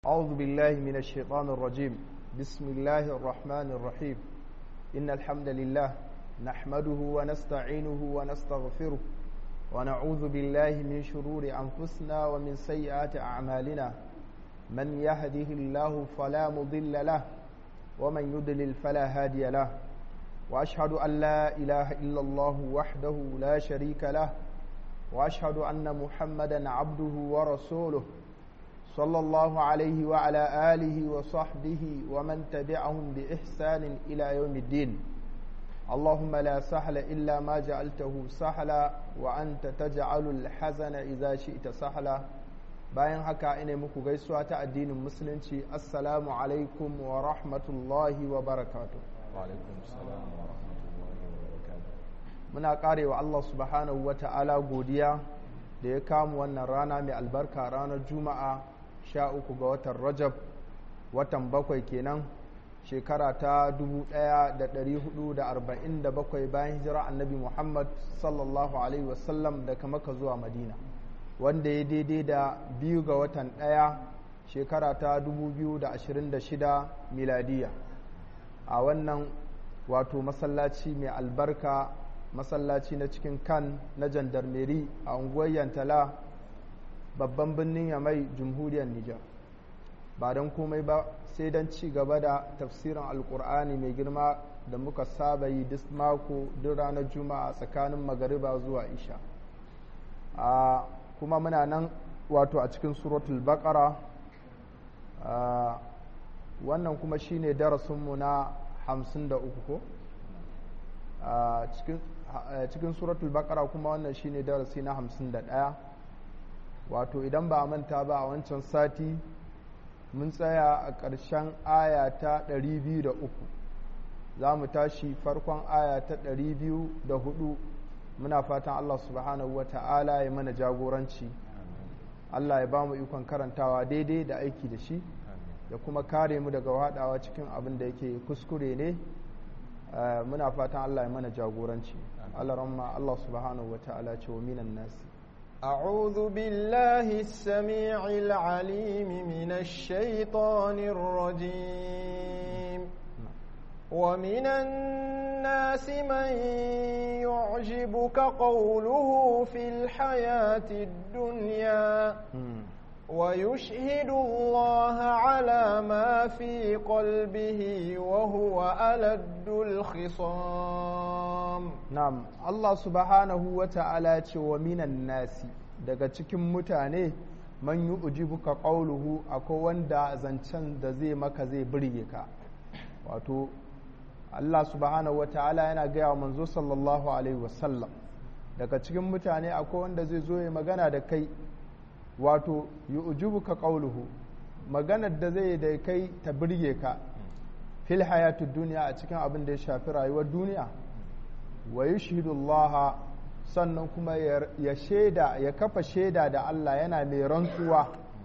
أعوذ بالله من الشيطان الرجيم بسم الله الرحمن الرحيم إن الحمد لله نحمده ونستعينه ونستغفره ونعوذ بالله من شرور أنفسنا ومن سيئات أعمالنا من يهده الله فلا مضل له ومن يضلل فلا هادي له وأشهد أن لا إله إلا الله وحده لا شريك له وأشهد أن محمدا عبده ورسوله صلى الله عليه وعلى آله وصحبه ومن تبعهم بإحسان إلى يوم الدين اللهم لا سهل إلا ما جعلته سهلا وأنت تجعل الحزن إذا شئت سهلا bayan haka ina muku gaisuwa ta addinin musulunci assalamu alaikum wa rahmatullahi wa barakatu muna karewa Allah subhanahu wa ta'ala godiya da ya kamu wannan rana mai albarka ranar juma'a sha uku ga watan rajab watan bakwai kenan shekara ta 1447 bayan hijira annabi muhammad sallallahu alaihi wasallam daga maka zuwa madina wanda ya daidai da biyu ga watan ɗaya shekara ta 2026 miladiya a wannan wato masallaci mai albarka masallaci na cikin kan na jandarmeri a unguwar yantala babban birnin yamai jamhuriyar nijar ba don komai ba sai don ci gaba da tafsirin alkur'ani mai girma da muka saba yi duk mako duk ranar juma'a tsakanin magariba zuwa isha a kuma muna nan wato a cikin suratul baqara wannan kuma shine darasinmu na 53 ko cikin suratul baqara kuma wannan shine darasi na 51 wato idan ba a manta ba a wancan sati mun tsaya a ƙarshen aya ta 203 za mu tashi farkon aya ta 204 muna fatan Allah subhanahu wa ta'ala ya mana jagoranci Allah ya ba mu ikon karantawa daidai da aiki da shi ya kuma kare mu daga haɗawa cikin abin da yake kuskure ne muna fatan Allah ya mana jagoranci Allah ramma Allah subhanahu wa ta'ala ce wa minan nasi أعوذ بالله السميع العليم من الشيطان الرجيم ومن الناس من يعجبك قوله في الحياة الدنيا ويشهد الله على ما في قلبه وهو ألد الخصام نعم الله سبحانه وتعالى ومن الناس daga cikin mutane man yi ujibuka ƙauluhu akwai wanda zancen da zai maka zai birge ka wato Allah subhanahu wa ta'ala yana gaya wa manzo sallallahu alaihi wasallam daga cikin mutane akwai wanda zai zo ya magana da kai wato yu'jibuka qawluhu maganar da zai da kai ta birge ka fil hayatud duniya a cikin abin da ya shafi rayuwar duniya wa yushhidu Allah sannan kuma ya shaida ya kafa shaida da Allah yana mai rantsuwa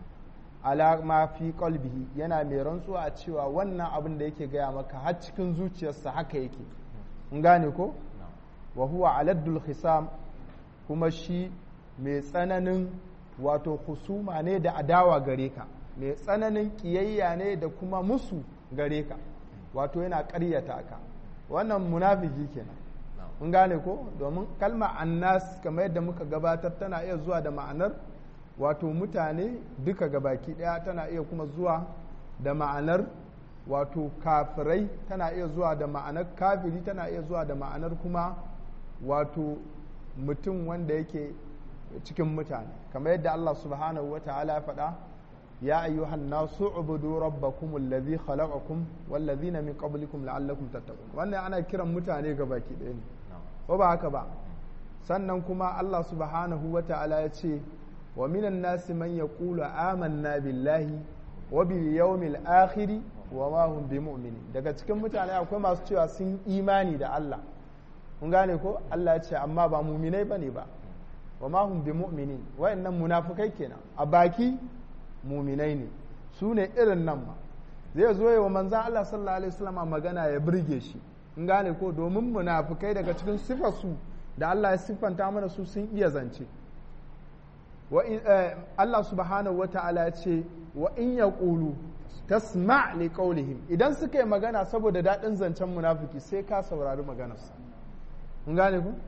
ala ma fi qalbihi yana mai rantsuwa a cewa wannan abin da yake gaya maka har cikin zuciyarsa haka yake in gane ko wa huwa aladdul khisam kuma shi mai tsananin wato husuma ne da adawa gare ka mai tsananin kiyayya ne da kuma musu gare ka wato yana ƙaryata ka wannan munafiki kenan mun gane ko domin kalma annas kamar yadda muka gabatar tana iya zuwa da ma'anar wato mutane duka gabaki daya tana iya kuma zuwa da ma'anar wato kafirai tana iya zuwa da ma'anar kafiri tana iya zuwa da ma'anar kuma wato mutum wanda yake cikin mutane kamar yadda Allah subhanahu wa ta'ala ya faɗa ya ayyuhan nasu ubudu rabbakum allazi khalaqakum wallazina min qablikum la'allakum tattaqun wannan ana kiran mutane ga baki ɗaya ne ko ba haka ba sannan kuma Allah subhanahu wa ta'ala ya ce wa minan nasi man yaqulu amanna billahi wa bil yawmil akhir wa ma hum bimu'minin daga cikin mutane akwai masu cewa sun imani da Allah kun gane ko Allah ya ce amma ba muminai bane ba wa ma hum bimu'minin wa'annan munafikai kenan a baki muminai ne su ne irin nan ma zai zo yi wa manzan Allah sallallahu alaihi wasallam magana ya burge shi in gane ko domin munafikai daga cikin sifarsu da Allah ya siffanta mana su sun iya zance Allah subhanahu wata'ala ya ce wa in yaqulu tasma' li qawlihim idan suka yi magana saboda daɗin zancen munafiki sai ka saurari maganarsa kun gane ku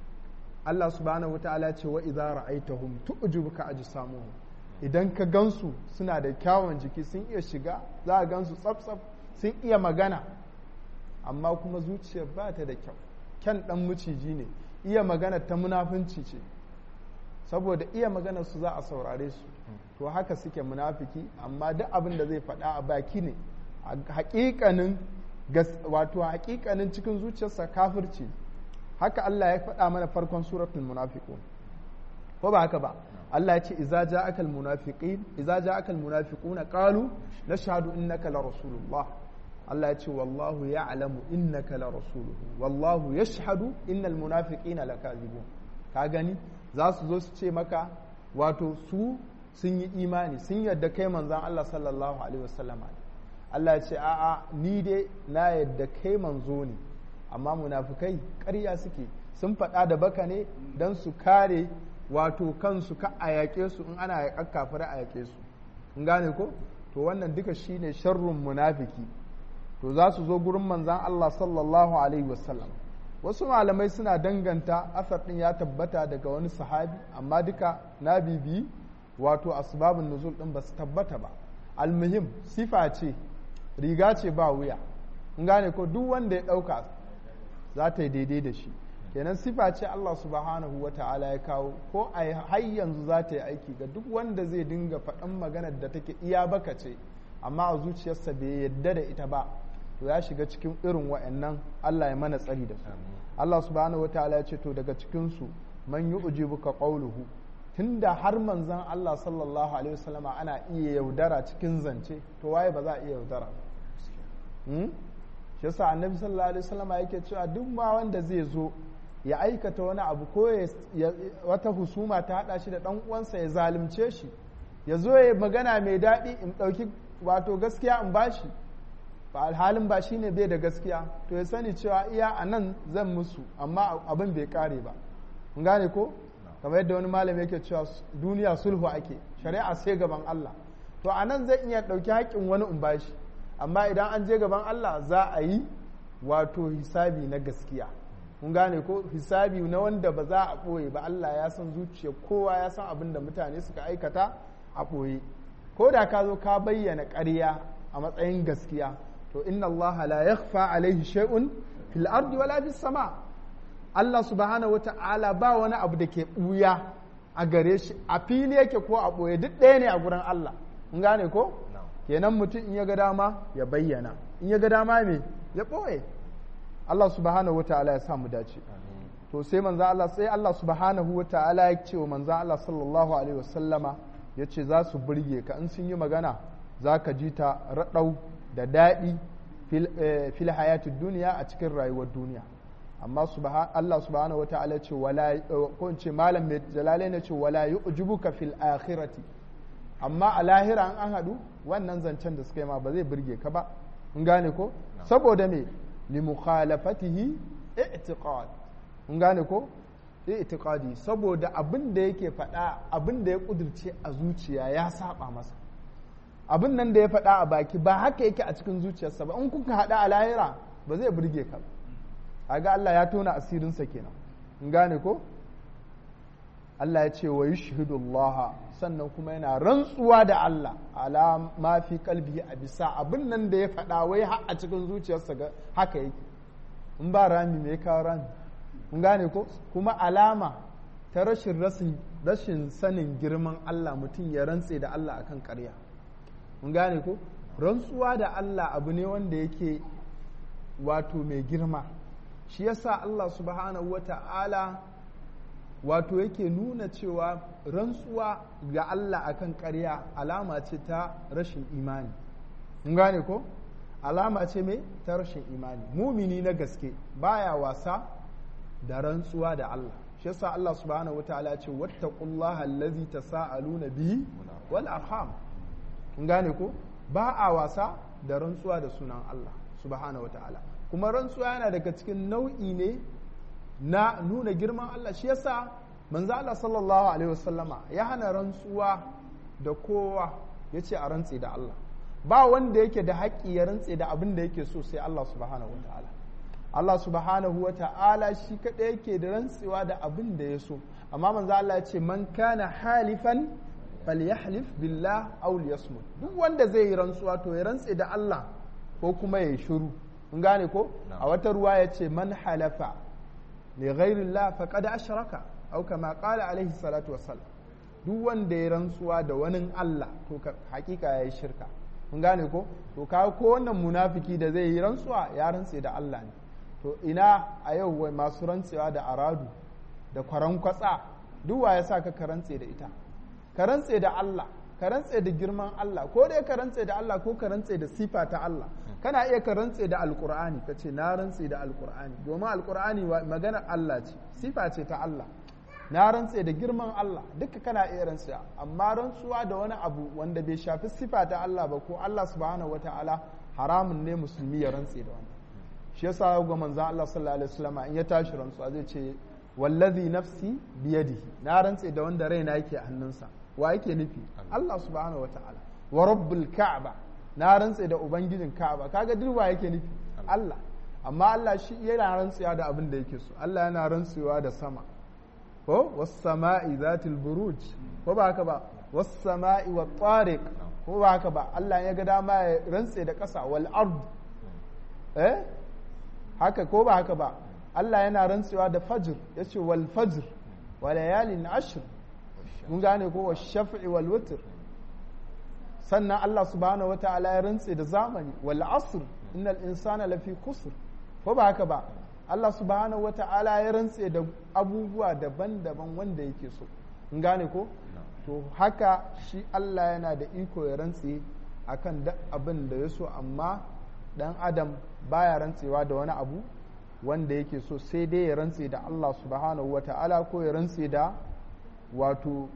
Allah subhanahu wataala ce wa idza ra'aytahum tu'jibuka ajsamuhum idan ka gansu suna da kyawun jiki sun iya shiga za a gansu tsaf sun iya magana amma kuma zuciyar ba ta da kyau kyan dan maciji ne iya magana ta munafunci ce saboda iya magana su za a saurare su to haka suke munafiki amma duk abin da zai faɗa a baki ne hakikanin wato hakikanin cikin zuciyarsa kafirci haka Allah ya faɗa mana farkon suratul munafiqun ko ba haka ba Allah ya ce idza ja'aka al munafiqin idza ja'aka al munafiquna qalu nashhadu innaka la rasulullah Allah ya ce wallahu ya'lamu innaka la rasuluhu wallahu yashhadu innal munafiqina lakazibun ka gani za su zo su ce maka wato su sun yi imani sun yadda kai manzan Allah sallallahu alaihi wasallam Allah ya ce a'a ni dai na yadda kai manzo ne amma munafukai ƙarya suke sun faɗa da baka ne don su kare wato kansu ka a yaƙe su in ana yaƙar kafir a yaƙe su in gane ko to wannan duka shine sharrun munafiki to za su zo gurin manzan Allah sallallahu alaihi wasallam wasu malamai suna danganta asar ɗin ya tabbata daga wani sahabi amma duka na bibi wato asbabun nuzul ɗin ba su tabbata ba almuhim sifa ce riga ce ba wuya in gane ko duk wanda ya ɗauka za ta yi daidai da shi kenan sifa ce Allah subhanahu wa ta'ala ya kawo ko a har yanzu za ta yi aiki ga duk wanda zai dinga faɗan maganar da take iya baka ce amma a zuciyarsa bai yadda da ita ba to ya shiga cikin irin wa'annan Allah ya mana tsari da su Allah subhanahu wa ta'ala ya ce to daga cikin su man yu'jibuka qawluhu tunda har manzon Allah sallallahu alaihi wasallama ana iya yaudara cikin zance to waye ba za a iya yaudara ba shi yasa annabi sallallahu alaihi wasallama yake cewa duk ma wanda zai zo ya aikata wani abu ko wata husuma ta hada shi da dan uwansa ya zalunce shi ya zo ya magana mai daɗi in ɗauki wato gaskiya in bashi ba alhalin ba shine bai da gaskiya to ya sani cewa iya a nan zan musu amma abin bai kare ba kun gane ko kamar yadda wani malami yake cewa duniya sulhu ake shari'a sai gaban Allah to a nan zai iya ɗauki haƙƙin wani in bashi amma idan an je gaban Allah za a yi wato hisabi na gaskiya kun gane ko hisabi na wanda ba za a ɓoye ba Allah ya san zuciya kowa ya san abin da mutane suka aikata a ɓoye ko da ka zo ka bayyana ƙarya a matsayin gaskiya to inna Allah la yakhfa alaihi shay'un fil ardi wala fis sama Allah subhanahu wata'ala ba wani abu da ke ɓuya a gare shi a fili yake ko a ɓoye duk ɗaya ne a gurin Allah kun gane ko kenan mutum in ya ga dama ya bayyana in ya ga dama me ya ɓoye Allah subhanahu wata'ala ya sa mu dace to sai manzo Allah sai Allah subhanahu wata'ala ya ce wa manzo Allah sallallahu alaihi wasallama ya ce za su burge ka in sun yi magana za ka ji ta raɗau da daɗi fil hayatid duniya a cikin rayuwar duniya amma Allah subhanahu wata'ala ce wala ko ce malam mai jalalain ya ce wala yu'jibuka fil akhirati amma a lahira an haɗu wannan zancen da suka yi ma ba zai burge ka ba in gane ko saboda me li mukhalafatihi i'tiqad in gane ko i'tiqadi saboda abin da yake faɗa abin da ya kudirce a zuciya ya saba masa abin nan da ya faɗa a baki ba haka yake a cikin zuciyarsa ba in kuka haɗa a lahira ba zai burge ka ba ga Allah ya tona asirinsa kenan in gane ko Allah ya ce wa yushhidullah sannan kuma yana rantsuwa da Allah ala ma fi kalbi a bisa abin nan da ya faɗa wai a cikin zuciyarsa haka yake in ba rami me kawo rami in gane ko kuma alama ta rashin rashin sanin girman Allah mutum ya rantse da Allah akan ƙarya in gane ko rantsuwa da Allah abu ne wanda yake wato mai girma shi yasa Allah subhanahu wa ta'ala wato yake nuna cewa rantsuwa ga Allah akan ƙarya alama ce ta rashin imani mun gane ko alama ce mai ta rashin imani mumini na gaske baya wasa da rantsuwa da Allah shi yasa Allah subhanahu wataala ce wattaqullaha allazi tasaaluna bihi wal arham mun gane ko ba a wasa da rantsuwa da sunan Allah subhanahu wataala kuma rantsuwa yana daga cikin nau'i ne na nuna girman Allah shi yasa manzo Allah sallallahu alaihi wasallama ya hana rantsuwa da kowa ya ce a rantse da Allah ba wanda yake da haƙƙi ya rantse da abin da yake so sai Allah subhanahu wa ta'ala Allah subhanahu wa ta'ala shi kaɗai yake da rantsewa da abin da ya so amma manzo Allah ya ce man kana halifan falyahlif billah aw liyasmut duk wanda zai yi rantsuwa to ya rantse da Allah ko kuma ya shiru mun gane ko a wata ruwa ya ce man halafa li ghairillah faqad ashraka aw kama qala alaihi salatu wassalam duk wanda ya rantsuwa da wani Allah to hakika yayi shirka mun gane ko to ka ko wannan munafiki da zai yi rantsuwa ya rantse da Allah ne to ina a yau wai masu rantsewa da aradu da kwaran kwatsa duk wa ya sa ka rantse da ita ka rantse da Allah ka rantse da girman Allah ko dai ka rantse da Allah ko ka rantse da sifa ta Allah kana iya ka rantse da alkur'ani ka ce na rantse da alkur'ani domin alkur'ani maganar Allah ce sifa ce ta Allah na rantse da girman Allah duka kana iya rantsuwa amma rantsuwa da wani abu wanda bai shafi sifa ta Allah ba ko Allah subhanahu wataala haramun ne musulmi ya rantse da wannan shi yasa ga manzon Allah sallallahu alaihi wasallam in ya tashi rantsuwa zai ce wallazi nafsi biyadihi na rantse da wanda raina yake a hannunsa wa yake nufi Allah subhanahu wataala wa rabbul ka'ba na rantse da ubangijin ka'aba kaga duk wa yake nufi Allah amma Allah shi yana rantsuwa da abin da yake so Allah yana rantsuwa da sama ko was-sama'i zatil buruj ko ba haka ba was-sama'i wat-tariq ko ba haka ba Allah ya ga dama ya rantse da ƙasa wal ard eh haka ko ba haka ba Allah yana rantsewa da fajr yace wal fajr wa layalin ashr mun gane ko wash-shaf'i wal witr sannan Allah subhanahu wata'ala ya rantse da zamani wal asr innal insana lafi kusur ko ba haka ba Allah subhanahu wata'ala ya rantse da abubuwa daban-daban wanda yake so in gane ko to haka shi Allah yana da iko ya rantse akan duk abin da ya so amma dan adam baya rantsewa da wani abu wanda yake so sai dai ya rantse da Allah subhanahu wata'ala ko ya rantse da wato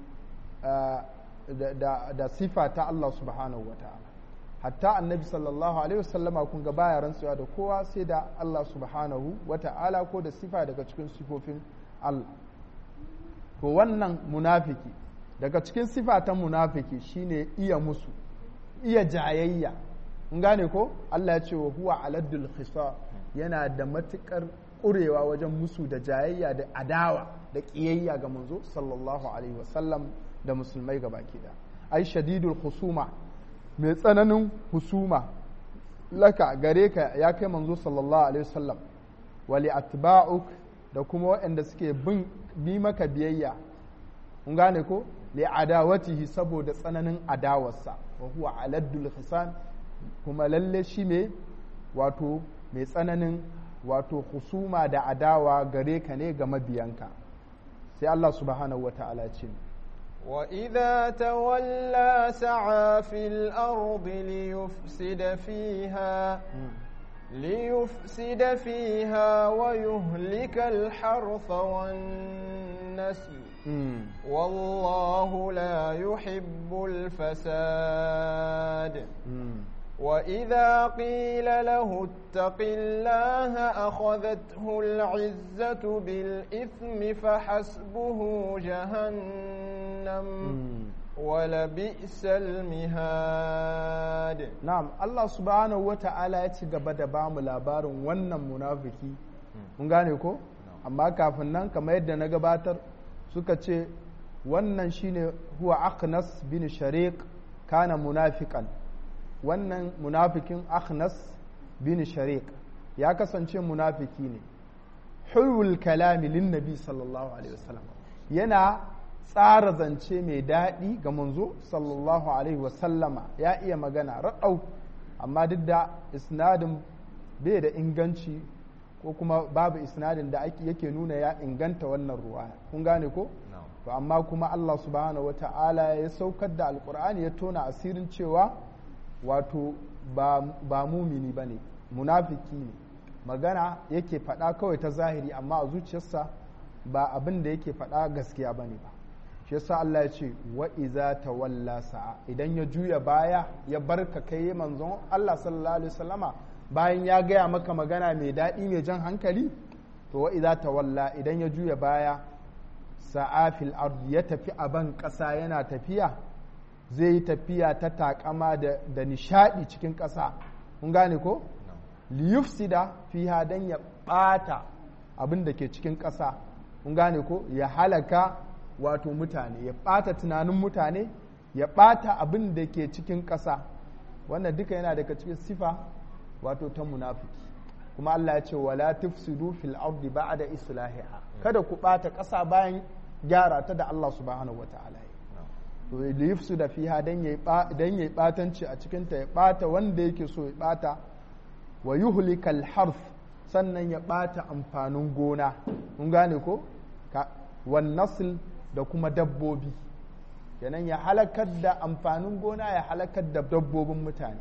da sifa ta Allah subhanahu wa ta'ala hatta annabi sallallahu alaihi wasallama kun ga baya rantsuwa da kowa sai da Allah subhanahu wa ta'ala ko da sifa daga cikin sifofin Allah to wannan munafiki daga cikin sifa ta munafiki shine iya musu iya jayayya in gane ko Allah ya ce wa huwa aladdul khisa yana da matukar ƙurewa wajen musu da jayayya da adawa da ƙiyayya ga manzo sallallahu alaihi wasallam da musulmai ga baki da ai shadidul husuma mai tsananin husuma laka gare ka ya kai manzo sallallahu alaihi wasallam wali atba'uk da kuma waɗanda suke bin bi maka biyayya kun gane ko li adawatihi saboda tsananin adawarsa wa huwa aladdul hisan kuma lalle shi me wato mai tsananin wato husuma da adawa gare ka ne ga mabiyanka sai Allah subhanahu wata'ala ce وإذا تولى سعى في الأرض ليفسد فيها ليفسد فيها ويهلك الحرث والنسل والله لا يحب الفساد وإذا قيل له اتق الله أخذته العزة بالإثم فحسبه جهنم ولبئس المهاد نعم الله سبحانه وتعالى يتقبل دبام لابار ونن منافقي mun gane ko amma kafin nan kamar yadda na gabatar suka ce wannan shine huwa aqnas bin shariq kana munafiqan wannan munafikin akhnas bin shariq ya kasance munafiki ne hulwul kalami lin nabi sallallahu alaihi wasallam yana tsara zance mai daɗi ga manzo sallallahu alaihi wasallama ya iya magana raɗau amma duk da isnadin bai da inganci ko kuma babu isnadin da yake nuna ya inganta wannan ruwaya kun gane ko to amma kuma Allah subhanahu wata'ala ya saukar da alkur'ani ya tona asirin cewa wato ba mumini ba ne munafiki ne magana yake faɗa kawai ta zahiri amma a zuciyarsa ba abin da yake faɗa gaskiya ba ne ba shi yasa Allah ya ce wa iza tawalla sa'a idan ya juya baya ya barka kai manzon Allah sallallahu alaihi wasallama bayan ya gaya maka magana mai daɗi mai jan hankali to wa iza tawalla idan ya juya baya sa'a fil ard ya tafi a ban ƙasa yana tafiya zai yi tafiya ta takama da, da nishadi cikin ƙasa kun gane ko liyufsida fiha dan ya ɓata abin da ke cikin ƙasa kun gane ko ya halaka wato mutane ya ɓata tunanin mutane ya ɓata abin da ke cikin ƙasa wannan duka yana daga cikin sifa wato ta munafiki kuma Allah ya ce wala tufsidu fil ardi ba'da islahiha kada ku ɓata ƙasa bayan gyara ta da Allah subhanahu wataala to da yufsida fiha dan yayi dan yayi batanci a cikin ta ya ɓata wanda yake so ya ɓata wa yuhlikal harf sannan ya ɓata amfanin gona kun gane ko wan nasl da kuma dabbobi kenan ya halakar da amfanin gona ya halakar da dabbobin mutane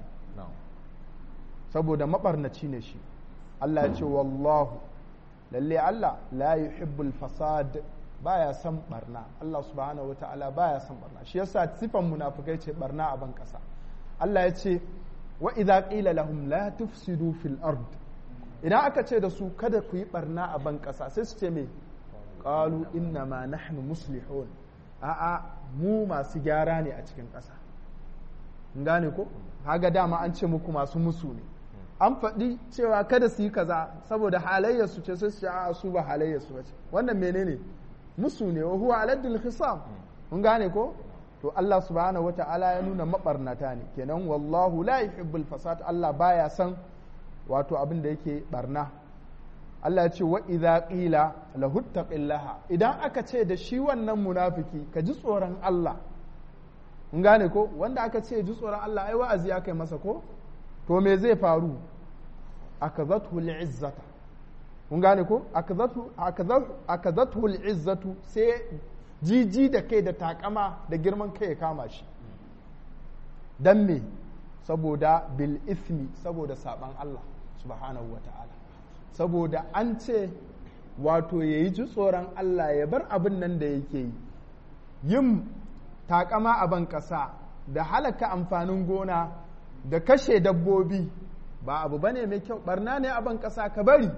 saboda mabarnaci ne shi Allah ya ce wallahu lalle Allah la yuhibbul fasad baya son barna Allah subhanahu wataala baya son barna shi yasa sifan munafikai ce barna a ban kasa Allah ya ce wa idza qila lahum la tufsidu fil ard idan aka ce da su kada ku yi barna a ban kasa sai su ce me qalu inna ma nahnu muslihun a'a mu masu gyara ne a cikin ƙasa gane ko haga dama an ce muku masu musu ne an faɗi cewa kada su yi kaza saboda halayyarsu ce sai su a su ba halayyarsu ba ce wannan menene musu ne wa huwa aladdul hisam mun gane ko to Allah subhanahu wata'ala ya nuna mabarnata ne kenan wallahu la yuhibbul fasad Allah baya san wato abin da yake barna Allah ya ce wa idza qila lahu taqillaha idan aka ce da shi wannan munafiki ka ji tsoron Allah mun gane ko wanda aka ce ji tsoron Allah ai wa'azi aka yi masa ko to me zai faru akazathu al'izzata mun gane ko akazathu akazathu al'izzatu sai jiji da kai da takama da girman kai ya kama shi dan me saboda bil ismi saboda saban Allah subhanahu wata'ala saboda an ce wato ya yi ji tsoron Allah ya bar abin nan da yake yi yin takama a ban ƙasa da halaka amfanin gona da kashe dabbobi ba abu ba ne mai kyau barna ne a ban ƙasa ka bari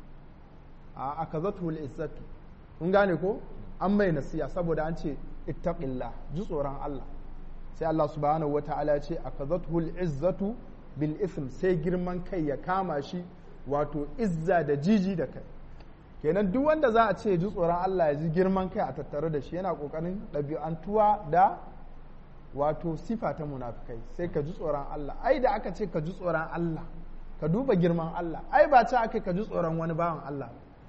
a aka zato izzatu kun gane ko an mai nasiya saboda an ce ittaqillah ji tsoron Allah sai Allah subhanahu wata'ala ce aka zato izzatu bil ism sai girman kai ya kama shi wato izza da jiji da kai kenan duk wanda za a ce ji tsoron Allah ya ji girman kai a tattare da shi yana kokarin ɗabi'antuwa da wato sifa ta munafikai sai ka ji tsoron Allah ai da aka ce ka ji tsoron Allah ka duba girman Allah ai ba ce aka ka ji tsoron wani bawan Allah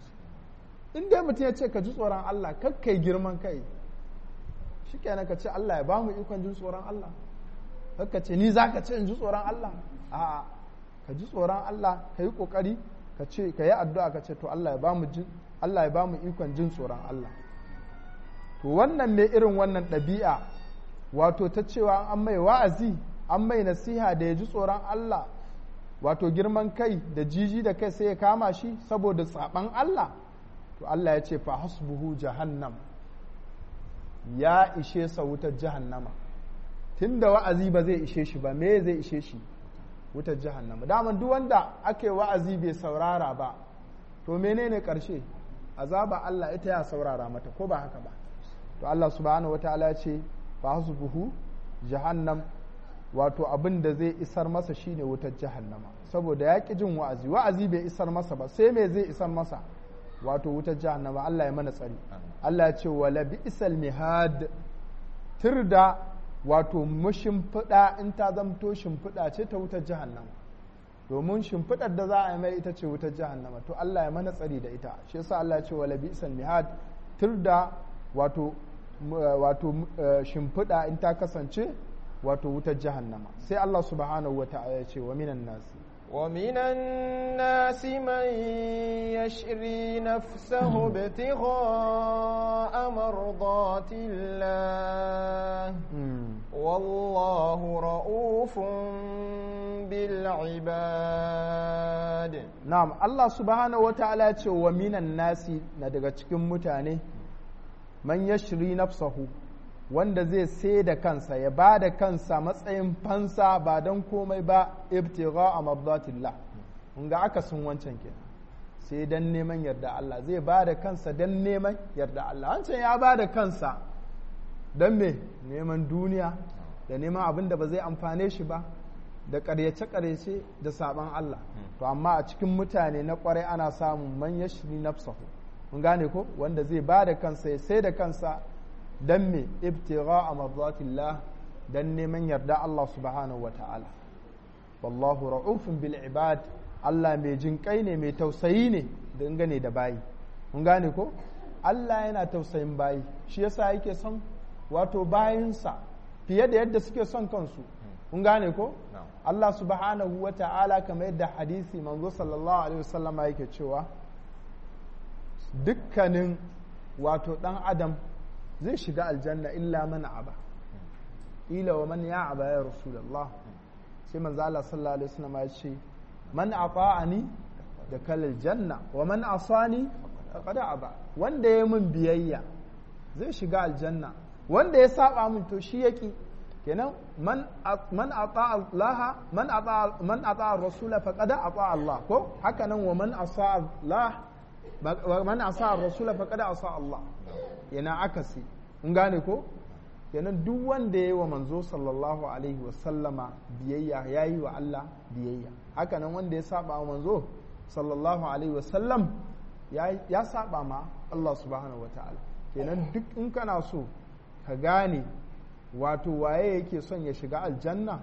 in dai mutum ya ce ka ji tsoron Allah kar kai girman kai shikenan ka ce Allah ya bamu ikon jin tsoron Allah kar ka ce ni za ka ce in ji tsoron Allah a'a ka ji tsoron Allah ka yi kokari ka ce ka yi addu'a ka ce to Allah ya bamu jin Allah ya bamu ikon jin tsoron Allah to wannan ne irin wannan ɗabi'a wato ta cewa an mai wa'azi an mai nasiha da ya ji tsoron Allah wato girman kai da jiji da kai sai ya kama shi saboda tsaban Allah to Allah ya ce fa hasbuhu jahannam ya ishe sa wutar jahannama tunda wa'azi ba zai ishe shi ba me zai ishe shi wutar jahannama daman duk wanda ake wa'azi bai saurara ba to menene karshe azaba Allah ita ya saurara mata ko ba haka ba to Allah subhanahu wataala ya ce fa hasbuhu jahannam wato abin da zai isar masa shine wutar jahannama saboda ya ƙi jin wa'azi wa'azi bai isar masa ba sai me zai isar masa wato wutar jahannama Allah ya mana tsari Allah ya ce wala bi'sal mihad tirda wato mashimfiɗa in ta zamto shimfiɗa ce ta wutar jahannama domin shimfiɗar da za a yi mai ita ce wutar jahannama to Allah ya mana tsari da ita shi yasa Allah ya ce wala bi'sal mihad tirda wato wato shimfiɗa in ta kasance wato wutar jahannama sai Allah subhanahu wa ta'ala ya ce wa minan nasi ومن الناس من يشري نفسه ابتغاء مرضات الله والله رؤوف بالعباد نعم الله سبحانه وتعالى ya ce wa minan nasi na daga cikin mutane man yashri nafsahu wanda zai sai da kansa ya ba da kansa matsayin fansa ba don komai ba ibtigha a mabdatillah kun ga aka sun wancan ke sai don neman yarda Allah zai ba da kansa don neman yarda Allah wancan ya ba da kansa don me neman duniya da neman abin da ba zai amfane shi ba da ƙaryace-ƙaryace da saban Allah to amma a cikin mutane na kwarai ana samun man yashri nafsahu mun gane ko wanda zai ba da kansa ya sai da kansa dan me ibtigha a marzatillah dan neman yarda Allah subhanahu wa ta'ala wallahu ra'ufun bil ibad Allah mai jin kai ne mai tausayi ne dangane da bayi mun gane ko Allah yana tausayin bayi shi yasa yake son wato bayinsa fiye da yadda suke son kansu mun gane ko Allah subhanahu wa ta'ala kamar yadda hadisi manzo sallallahu alaihi wasallam yake cewa dukkanin wato dan adam zai shiga aljanna illa man aba ila wa man ya aba ya rasulullah sai manzo Allah sallallahu alaihi wasallam ya ce man ata'ani da kalal janna wa man asani faqad aba wanda ya min biyayya zai shiga aljanna wanda ya saba min to shi yaki kenan man man ata Allah man ata man ata rasula faqad ata Allah ko haka nan wa man asa Allah man asa rasula faqad asa Allah yana akasi in gane ko kenan duk wanda ya yi wa manzo sallallahu alaihi wasallama biyayya ya yi wa Allah biyayya haka nan wanda ya saba wa manzo sallallahu alaihi wasallam ya saba ma Allah subhanahu wa ta'ala kenan duk in kana so ka gane wato waye yake son ya shiga aljanna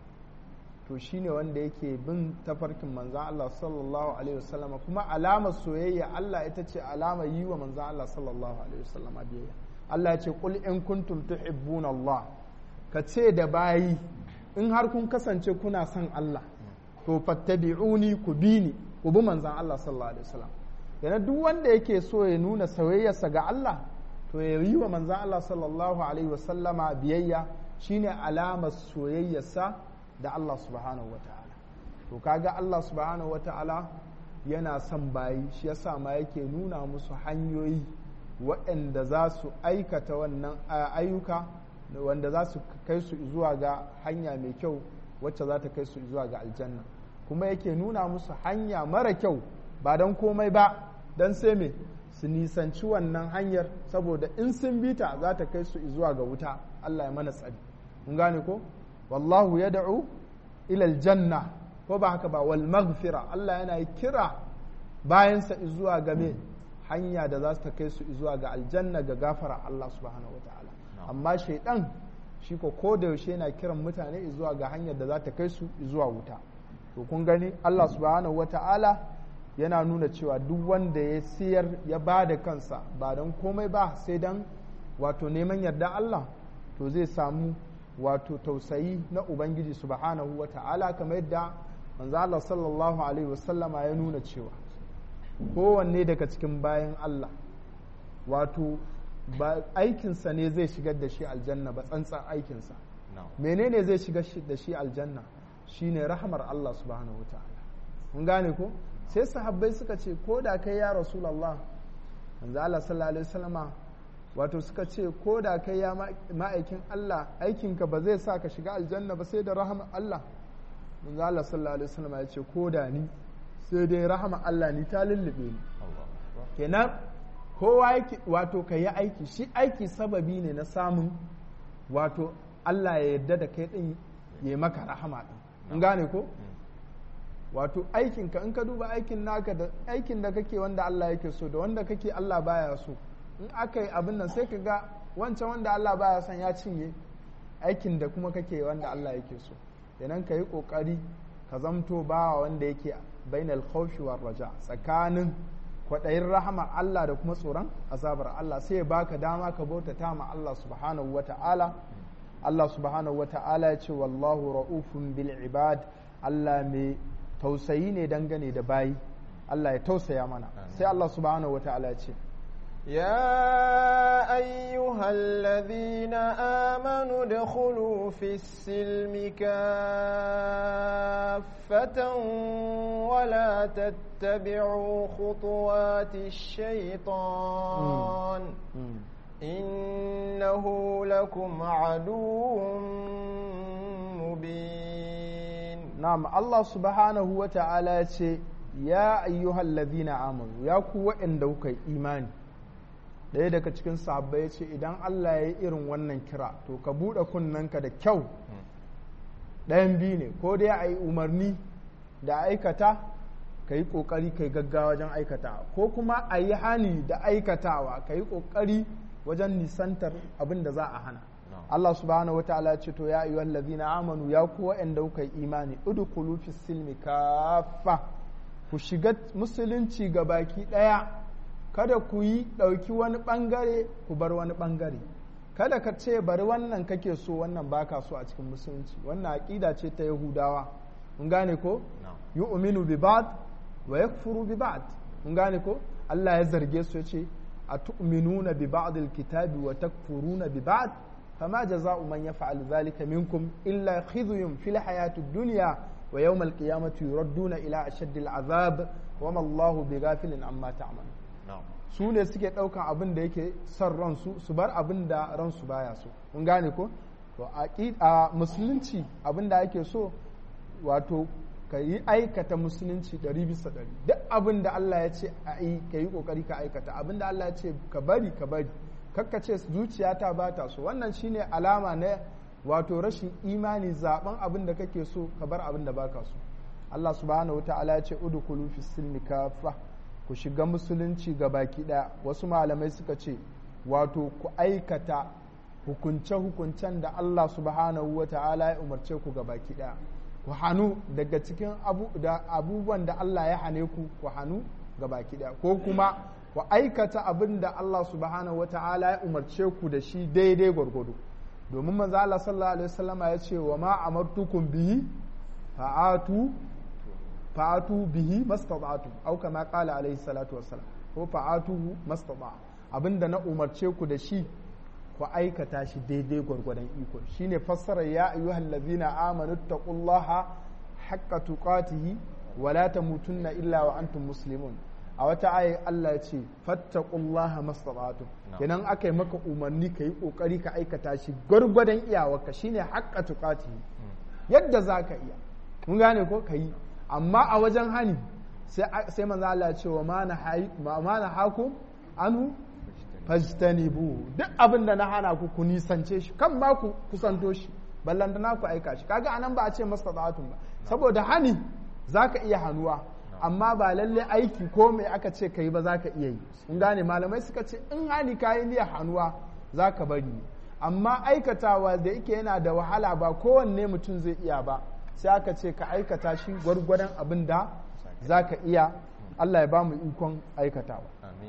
to shine wanda yake bin tafarkin manzan Allah sallallahu alaihi wasallama kuma alamar soyayya Allah ita ce alamar yi wa manzan Allah sallallahu alaihi wasallama biyayya Allah ya ce qul in kuntum tuhibbuna Allah ka ce da bayi in har kun kasance kuna son Allah to fattabi'uni ku bi ni ku bi manzan Allah sallallahu alaihi wasallam yana duk wanda yake so ya nuna soyayyarsa ga Allah to ya yi wa manzan Allah sallallahu alaihi wasallama biyayya shine alamar soyayyarsa da Allah subhanahu wata'ala to kaga Allah subhanahu wata'ala yana son bayi shi yasa ma yake nuna musu hanyoyi waɗanda za su aikata wannan ayyuka wanda za su kai su zuwa ga hanya mai kyau wacce za ta kai su zuwa ga aljanna kuma yake nuna musu hanya mara kyau ba don komai ba don sai me su nisanci wannan hanyar saboda in sun bi ta za ta kai su zuwa ga wuta Allah ya mana tsari mun gane ko wallahu ya da'u ilal janna ko ba haka ba wal maghfira Allah yana kira bayansa zuwa ga me hanya da za ta kai su zuwa ga aljanna ga gafara Allah subhanahu wataala amma shaidan shi ko ko da yaushe yana kiran mutane zuwa ga hanyar da za ta kai su zuwa wuta to kun gani Allah subhanahu wataala yana nuna cewa duk wanda ya siyar ya ba da kansa ba don komai ba sai don wato neman yarda Allah to zai samu wato tausayi na Ubangiji subhanahu wa ta'ala kamar yadda manzo Allah sallallahu alaihi wasallama ya nuna cewa kowanne daga cikin bayan Allah wato ba aikinsa ne zai shigar da shi aljanna ba tsantsan aikinsa menene zai shigar da shi aljanna shine rahmar Allah subhanahu wa ta'ala mun gane ko sai sahabbai suka ce ko da kai ya rasulallah manzo Allah sallallahu alaihi wasallama wato suka ce ko da kai ya ma'aikin Allah aikinka ba zai sa ka shiga aljanna ba sai da rahama Allah manzo Allah sallallahu alaihi wasallama ya ce ko da ni sai dai rahama Allah ni ta lullube ni kenan kowa yake wato ka yi aiki shi aiki sababi ne na samun wato Allah ya yarda da kai din ya maka rahama din in gane ko wato aikinka in ka duba aikin naka da aikin da kake wanda Allah yake so da wanda kake Allah baya so in aka yi abin nan sai ka ga wancan wanda Allah baya son ya cinye aikin da kuma kake wanda Allah yake so idan ka yi kokari ka zamto bawa wanda yake bainal khawfi war raja tsakanin kwaɗayin rahama Allah da kuma tsoron azabar Allah sai ya baka dama ka bautata ma Allah subhanahu wa ta'ala Allah subhanahu wa ta'ala ya ce wallahu ra'ufun bil ibad Allah mai tausayi ne dangane da bayi Allah ya tausaya mana sai Allah subhanahu wata'ala ya ce يا أيها الذين آمنوا ادخلوا في السلم كافة ولا تتبعوا خطوات الشيطان إنه لكم عدو مبين na'am Allah subhanahu wa ta'ala ya ce ya ayyuhal ladhina amanu ya ku waɗanda kuka yi imani ɗaya daga cikin sahabbai ya ce idan Allah ya yi irin wannan kira to ka buɗe kunnanka da kyau ɗayan biyu ne ko dai a yi umarni da aikata ka yi ƙoƙari ka yi gaggawa wajen aikatawa ko kuma a yi hani da aikatawa ka yi ƙoƙari wajen nisantar abin da za a hana Allah subhanahu wa ta'ala ce to ya ayyuhal ladhina amanu ya ku wa'anda kuka yi imani udkhulu fis silmi kaffa ku shiga musulunci ga baki ɗaya kada ku yi ɗauki wani ɓangare ku bar wani ɓangare kada ka ce bari wannan kake so wannan baka so a cikin musulunci wannan aƙida ce ta yahudawa mun gane ko yu'minu bi ba'd wa yakfuru bi ba'd mun gane ko Allah ya zarge su yace atu'minuna bi ba'd al-kitabi wa takfuruna bi ba'd fama jaza'u man yaf'al dhalika minkum illa khizyun fil hayatid dunya wa yawm al-qiyamati yuradduna ila ashaddil azab wa ma Allahu bighafilin amma ta'malun su ne suke ɗaukan abin da yake son ransu su bar abin da ransu baya so mun gane ko to a musulunci abin da ake so wato ka yi aikata musulunci ɗari bisa ɗari duk abin da Allah ya ce a yi ka yi ƙoƙari ka aikata abin da Allah ya ce ka bari ka bari kakka ce zuciyata ba ta so wannan shine alama na wato rashin imani zaben abin da kake so ka bar abin da baka so Allah subhanahu wa ta'ala ya ce udkhulu fis silmi kafa ku shiga musulunci ga baki ɗaya wasu malamai suka ce wato ku aikata hukunce-hukuncen da Allah subhanahu wa ta'ala ya umarce ku ga baki ɗaya ku hannu daga cikin abubuwan da Allah ya hane ku ku hannu ga baki ɗaya ko kuma ku aikata abin da Allah subhanahu wa ta'ala ya umarce ku da shi daidai gwargwado domin manzo Allah sallallahu alaihi wasallama ya ce wa ma amartukum bihi fa'atu fa'atu bihi mastata'tu au kama qala alaihi salatu wassalam ko fa'atuhu mastata abinda na umarce ku da shi ku aikata shi daidai gwargwadon iko shine fassara ya ayyuhal ladzina amanu taqullaha haqqa tuqatihi wa la tamutunna illa wa antum muslimun a wata ayi Allah ya ce fattaqullaha mastata'tu kenan aka yi maka umarni ka yi kokari ka aikata shi gwargwadon iyawarka shine haqqa tuqatihi yadda zaka iya mun gane ko ka yi amma a wajen hani sai manzo Allah ya ce wa ma na haku anu fajtanibu duk abin da na hana ku ku nisance shi kan ma ku kusanto shi ballan da na ku aika shi kaga anan ba a ce mastata'atun ba saboda hani zaka iya hanuwa amma ba lalle aiki ko mai aka ce kai ba zaka iya yi in gane malamai suka ce in hani kayi niyyar hanuwa zaka bari amma aikatawa da yake yana da wahala ba kowanne mutum zai iya ba sai aka ce ka aikata shi gwargwadon abin da za ka iya Allah ya ba mu ikon aikatawa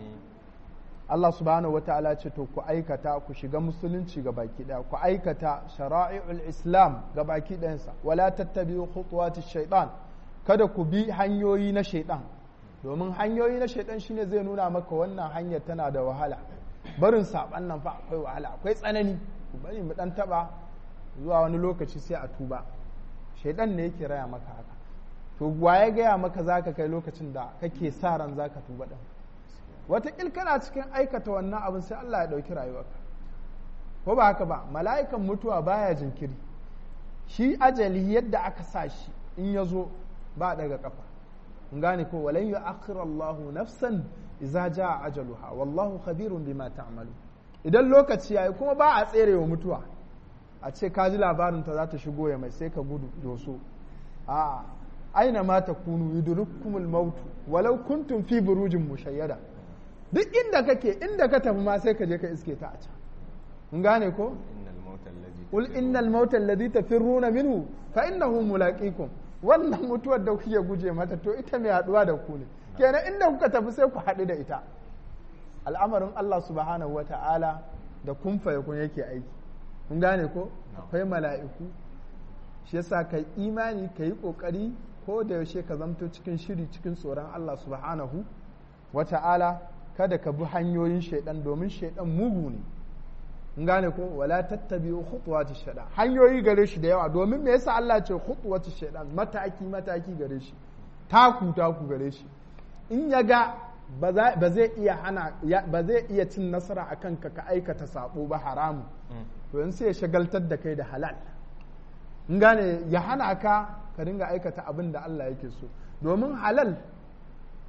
Allah subhanahu wata'ala ce to ku aikata ku shiga musulunci ga baki daya ku aikata shara'i'ul islam ga baki ɗayansa wala tattabi'u khutuwati shaitan kada ku bi hanyoyi na shaitan domin hanyoyi na shaitan shine zai nuna maka wannan hanyar tana da wahala barin saban nan fa akwai wahala akwai tsanani ku bari mu dan taba zuwa wani lokaci sai a tuba shaidan ne yake raya maka haka to wa ya gaya maka za ka kai lokacin da kake sa ran za ka tuba ɗin wataƙil kana cikin aikata wannan abin sai Allah ya ɗauki rayuwarka ko ba haka ba mala'ikan mutuwa baya jinkiri shi ajali yadda aka sa shi in ya zo ba daga kafa in gane ko walan yu Allahu nafsan idza jaa ajaluha wallahu khabirun bima ta'malu idan lokaci yayi kuma ba a tserewa mutuwa a ce ka ji labarin ta za ta shigo ya mai sai ka gudu doso a aina ma ta kunu yudrukumul mautu walau kuntum fi burujin mushayyada duk inda kake inda ka tafi ma sai ka je ka iske ta a can mun gane ko qul innal mauta alladhi tafirruna minhu fa innahu mulaqikum wannan mutuwar da kuke guje mata to ita mai haduwa da ku ne kenan inda kuka tafi sai ku haɗu da ita al'amarin Allah subhanahu wata'ala da kun kun yake aiki kun gane ko akwai mala'iku shi yasa ka imani ka yi ƙoƙari ko da yaushe ka zamto cikin shiri cikin tsoron Allah subhanahu wa ta'ala kada ka bi hanyoyin shaidan domin shaidan mugu ne kun gane ko wala tattabi'u khutuwati shaidan hanyoyi gare shi da yawa domin me yasa Allah ce khutuwati shaidan mataki mataki gare shi taku taku gare shi in ya ga ba zai iya hana ba zai iya cin nasara akan ka ka aikata sabo ba haramu to in sai ya shagaltar da kai da halal in gane ya hana ka ka dinga aikata abin da Allah yake so domin halal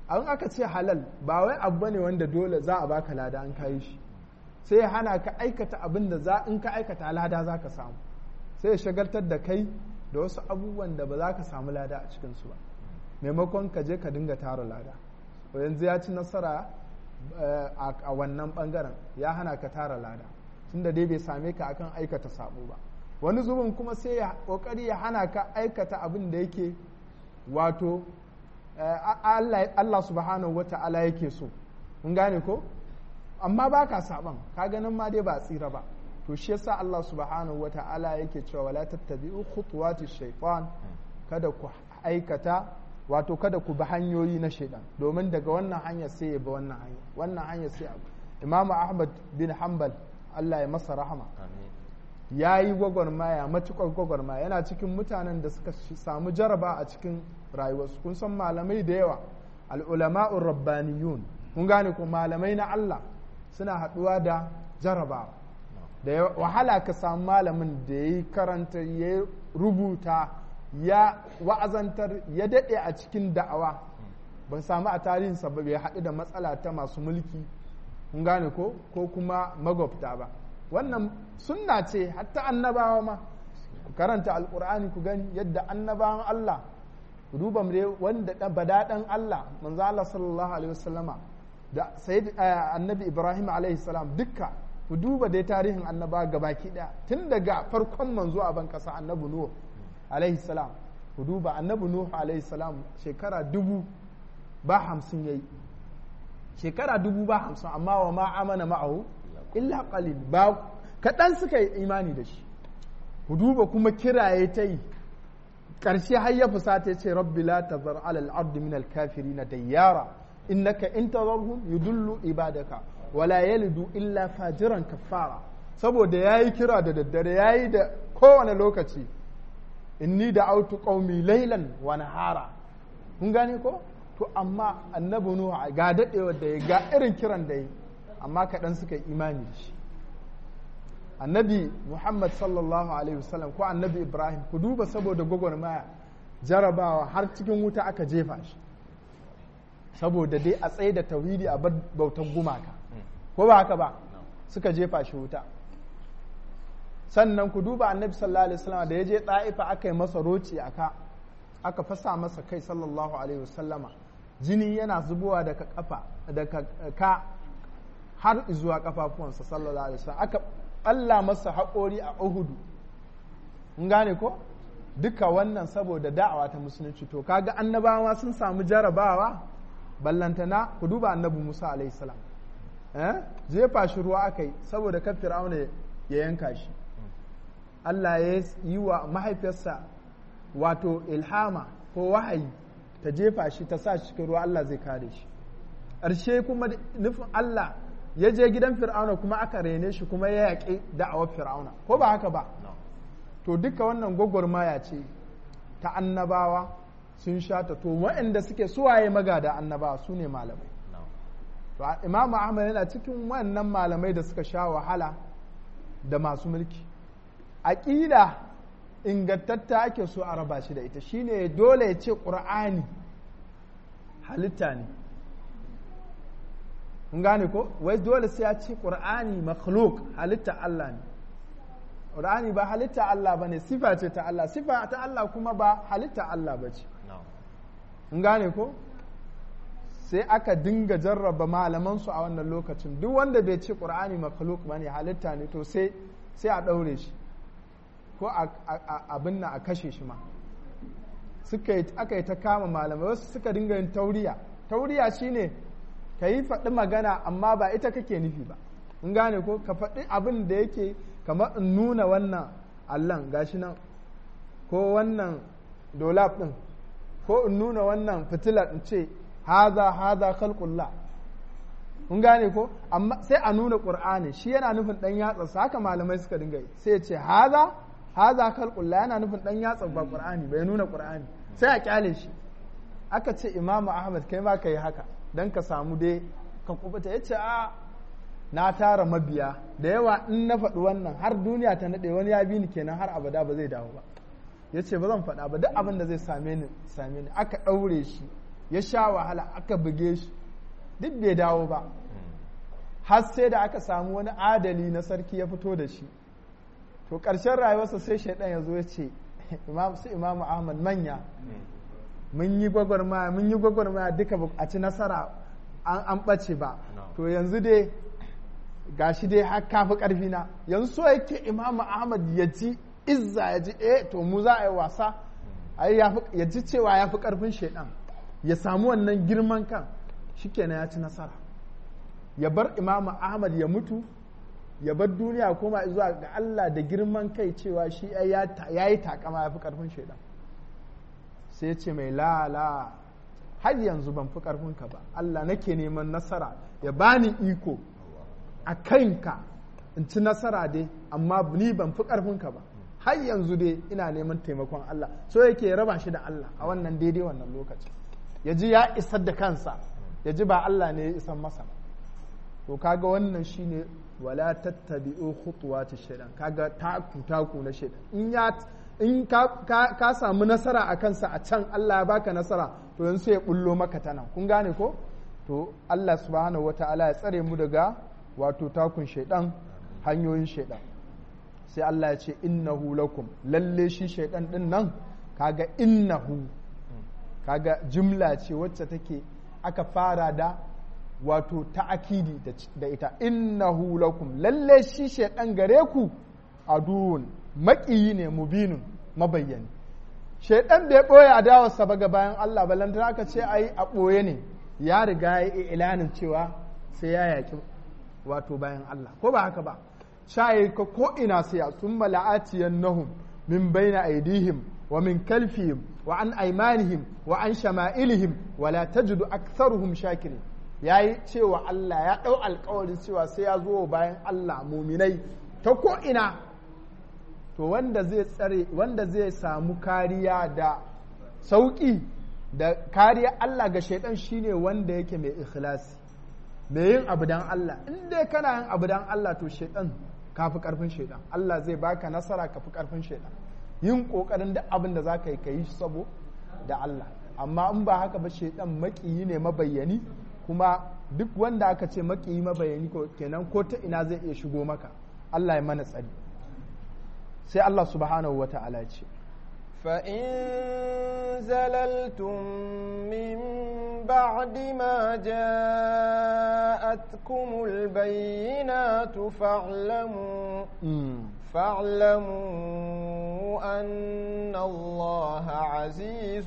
an aka ce halal ba wai abu ne wanda dole za a baka lada an kayi shi sai ya hana ka aikata abin da za in ka aikata lada za ka samu sai ya shagaltar da kai da wasu abubuwan da ba za ka samu lada a cikinsu ba maimakon ka je ka dinga tara lada yanzu ya ci nasara a wannan bangaren ya hana ka tara lada tunda dai bai same ka akan aikata sabo ba wani zubin kuma sai ya kokari ya hana ka aikata abin da yake wato Allah subhanahu wa ta'ala yake so mun gane ko amma ba ka saban ka ganin ma dai ba tsira ba to shi yasa Allah subhanahu wa ta'ala yake cewa wala tattabi'u khutuwati shaytan kada ku aikata wato kada ku bi hanyoyi na shaidan domin daga wannan hanya sai ya bi wannan hanya wannan hanya sai abu Imam Ahmad bin Hanbal Allah ya masa rahama ya yi gwagwarmaya matuƙar gwagwarmaya yana cikin mutanen da suka samu jaraba a cikin rayuwarsu kun san malamai da yawa al'ulama'ur rabbaniyun kun gane ko malamai na Allah suna haɗuwa da jaraba da wahala ka samu malamin da ya yi karanta ya rubuta ya wa'azantar ya daɗe a cikin da'awa ban samu a tarihinsa ba bai haɗu da matsala ta masu mulki kun gane ko ko kuma magwabta ba wannan sunna ce hatta annabawa ma ku karanta alkur'ani ku gani yadda annabawan Allah ku duba mu wanda badaɗan Allah manzo Allah sallallahu alaihi wasallama da sayyid annabi Ibrahim alaihi salam dukka ku duba dai tarihin annaba gabaki daya tun daga farkon manzo a ban kasa annabi Nuh alaihi salam ku duba annabi Nuh alaihi salam shekara dubu ba hamsin yayi shekara dubu ba hamsin amma wa ma amana ma'ahu illa qalil ba kaɗan suka yi imani da shi ku duba kuma kiraye ta yi ƙarshe har ya fusata ya ce rabbi la tazar alal ardi min al kafirin dayyara innaka in tazarhum yudullu ibadaka wala yalidu illa fajiran kafara saboda yayi kira da daddare yayi da kowane lokaci inni da autu qaumi laylan wa nahara kun gane ko to amma annabi nuhu ga dadewar da ya ga irin kiran da yi amma kaɗan suka yi imani da shi annabi muhammad sallallahu alaihi wasallam ko annabi ibrahim ku duba saboda gwagwarmaya jarabawa har cikin wuta aka jefa shi saboda dai a tsaye da tauhidi a bar bautan gumaka ko ba haka ba suka jefa shi wuta sannan ku duba annabi sallallahu alaihi wasallam da ya je ɗa'ifa aka yi masa roci aka aka fasa masa kai sallallahu alaihi wasallama jini yana zubowa daga kafa daga ka har zuwa kafafuwansa sallallahu alaihi wasallam aka Allah masa haƙori a Uhudu in gane ko duka wannan saboda da'awa ta musulunci to kaga annabawa sun samu jarabawa ballantana ku duba annabi Musa alaihi salam eh jefa shi ruwa aka yi saboda kan fir'auna ya yanka shi Allah ya yi wa mahaifiyarsa wato ilhama ko wahayi ta jefa shi ta sa shi cikin ruwa Allah zai kare shi ƙarshe kuma nufin Allah ya je gidan fir'auna kuma aka rene shi kuma ya yaƙi da'awar fir'auna ko ba haka ba to duka wannan gwagwarmaya ce ta annabawa sun sha ta to waɗanda suke suwaye magada annabawa su ne malamai to imamu ahmad yana cikin wannan malamai da suka sha wahala da masu mulki aƙida ingantatta ake so a raba shi da ita shine dole ya ce ƙur'ani halitta ne kun gane ko wai dole sai ya ce ƙur'ani makhluk halitta Allah ne ƙur'ani ba halitta Allah ba ne sifa ce ta Allah sifa ta Allah kuma ba halitta Allah ba ce kun gane ko sai aka dinga jarraba malamansu a wannan lokacin duk wanda bai ce ƙur'ani makhluk ba ne halitta ne to sai sai a ɗaure shi ko abin na a kashe shi ma aka yi ta kama malamai wasu suka dinga yin tauriya tauriya shine ka yi faɗi magana amma ba ita kake nufi ba in gane ko ka faɗi abin da yake kamar in nuna wannan allon gashi nan ko wannan dolab ɗin ko in nuna wannan fitilar in ce haza haza khalqullah kun gane ko amma sai a nuna qur'ani shi yana nufin dan yatsa haka malamai suka dinga yi sai ya ce haza haza khalqullah yana nufin dan yatsa ba qur'ani bai nuna qur'ani sai a kyale shi aka ce imamu ahmad kai ma kai haka dan ka samu dai ka kubuta ya ce a na tara mabiya da yawa in na faɗi wannan har duniya ta naɗe wani ya bi ni kenan har abada ba zai dawo ba ya ce ba zan faɗa ba duk abin da zai same ni same ni aka ɗaure shi ya sha wahala aka buge shi duk bai dawo ba har sai da aka samu wani adali na sarki ya fito da shi to ƙarshen rayuwarsa sai shaidan ya zo ya ce su imamu ahmad manya mun yi gwagwarmaya mun yi gwagwarmaya duka a ci nasara an ɓace ba to yanzu dai gashi dai har kafi ƙarfi na yanzu so yake imamu ahmad ya ci izza ya ji eh to mu za a yi wasa ya ji cewa ya fi ƙarfin shaidan ya samu wannan girman kan shikenan ya ci nasara ya bar imamu ahmad ya mutu ya bar duniya koma zuwa ga Allah da girman kai cewa shi ya yi takama ya fi karfin shaidan sai ya ce mai lala har yanzu ban fi karfinka ba Allah nake neman nasara ya bani iko a kanka in ci nasara dai amma ni ban fi karfinka ba har yanzu dai ina neman taimakon Allah so yake raba shi da Allah a wannan daidai wannan lokaci ya ji ya isar da kansa ya ji ba Allah ne ya isar masa to kaga wannan shine wala tattabi'u khutuwati shaytan kaga taku taku na shaytan in ya in ka, ka, ka samu nasara a kansa a can Allah ya baka nasara to yanzu sai ya bullo maka ta nan kun gane ko to Allah subhanahu wata'ala ya tsare mu daga wato takun shaytan hanyoyin shaytan sai Allah ya ce innahu lakum lalle shi shaytan din nan kaga innahu kaga jumla ce wacce take aka fara da wato ta'akidi da ita innahu lakum lalle shi shaidan gare ku aduwun maƙiyi ne mubinun mabayyani shaidan bai ɓoye adawarsa ba ga bayan Allah ba lantana aka ce ai a ɓoye ne ya riga ya yi ilanin cewa sai ya yaƙi wato bayan Allah ko ba haka ba shaye ka ko ina sai sun mala'atiyan nahum min baina aidihim wa min kalfihim wa an aimanihim wa an shama'ilihim wala tajidu aktharuhum shakirin ya yi cewa Allah ya ɗau alkawarin cewa sai ya zo bayan Allah muminai ta ko'ina to wanda zai tsare wanda zai samu kariya da sauƙi da kariya Allah ga shaidan shine wanda yake mai ikhlasi mai yin abu dan Allah in dai kana yin abu dan Allah to shaidan ka fi karfin shaidan Allah zai baka nasara ka fi karfin shaidan yin kokarin da abin da za ka yi ka yi sabo da Allah amma in ba haka ba shaidan maƙiyi ne mabayyani kuma duk wanda aka ce maƙiyi mabayani ko kenan ko ta ina zai iya shigo maka Allah ya mana tsari sai Allah subhanahu wa ta'ala ce فإن زللتم من بعد ما جاءتكم البينات فاعلموا فاعلموا أن الله عزيز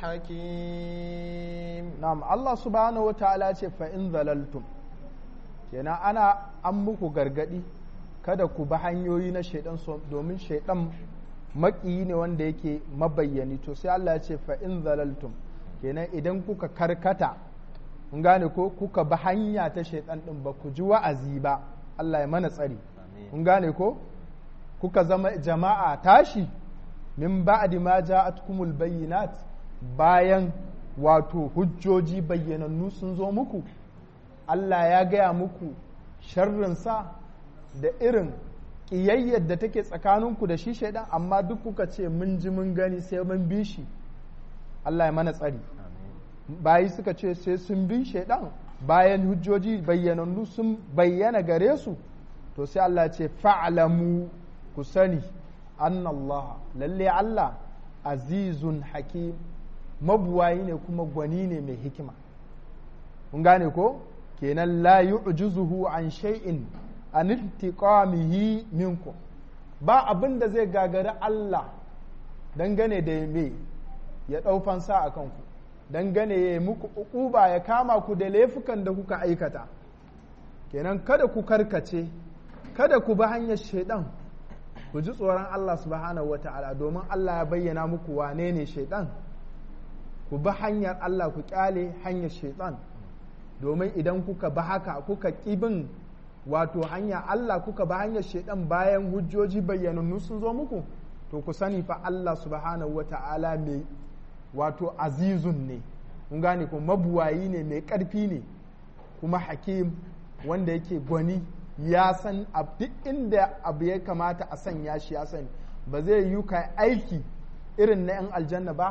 حكيم نعم الله سبحانه وتعالى فإن ذللتم kenan ana an muku gargadi kada ku bi hanyoyi na shaidan domin shaidan maƙiyi ne wanda yake mabayyani to sai Allah ya ce fa in zalaltum kenan idan kuka karkata kun gane ko kuka bi hanya ta shaidan din ba ku ji wa'azi ba Allah ya mana tsari kun gane ko kuka zama jama'a tashi min ba'di ma ja'atkumul bayyinat bayan wato hujjoji bayyanannu sun zo muku Allah ya gaya muku sharrinsa da irin ƙiyayyar da take tsakaninku da shi shaidan amma duk kuka ce mun ji mun gani sai mun bi shi Allah ya mana tsari bayi suka ce sai sun bi shaidan bayan hujjoji bayyanannu sun bayyana gare su to sai Allah ce fa'alamu ku sani Allah lalle Allah azizun hakim mabuwayi ne kuma gwani ne mai hikima kun gane ko kenan la yu'jizuhu an shay'in an intiqamihi minkum ba abin da zai gagari Allah dangane da me ya dau fansa a kanku dangane ya muku uquba ya kama ku da laifukan da kuka aikata kenan kada ku karkace kada ku bi hanyar shaidan ku ji tsoron Allah subhanahu wata'ala domin Allah ya bayyana muku wane ne shaidan ku bi hanyar Allah ku kyale hanyar shaidan domin idan kuka bi haka kuka bin wato hanya Allah kuka bi hanyar shaidan bayan hujjoji bayyanannu sun zo muku to ku sani fa Allah subhanahu wata'ala mai wato azizun ne kun gane ko mabuwayi ne mai ƙarfi ne kuma hakim wanda yake gwani ya san duk inda abu ya kamata a sanya shi ya sani ba zai yi ka aiki irin na 'yan aljanna ba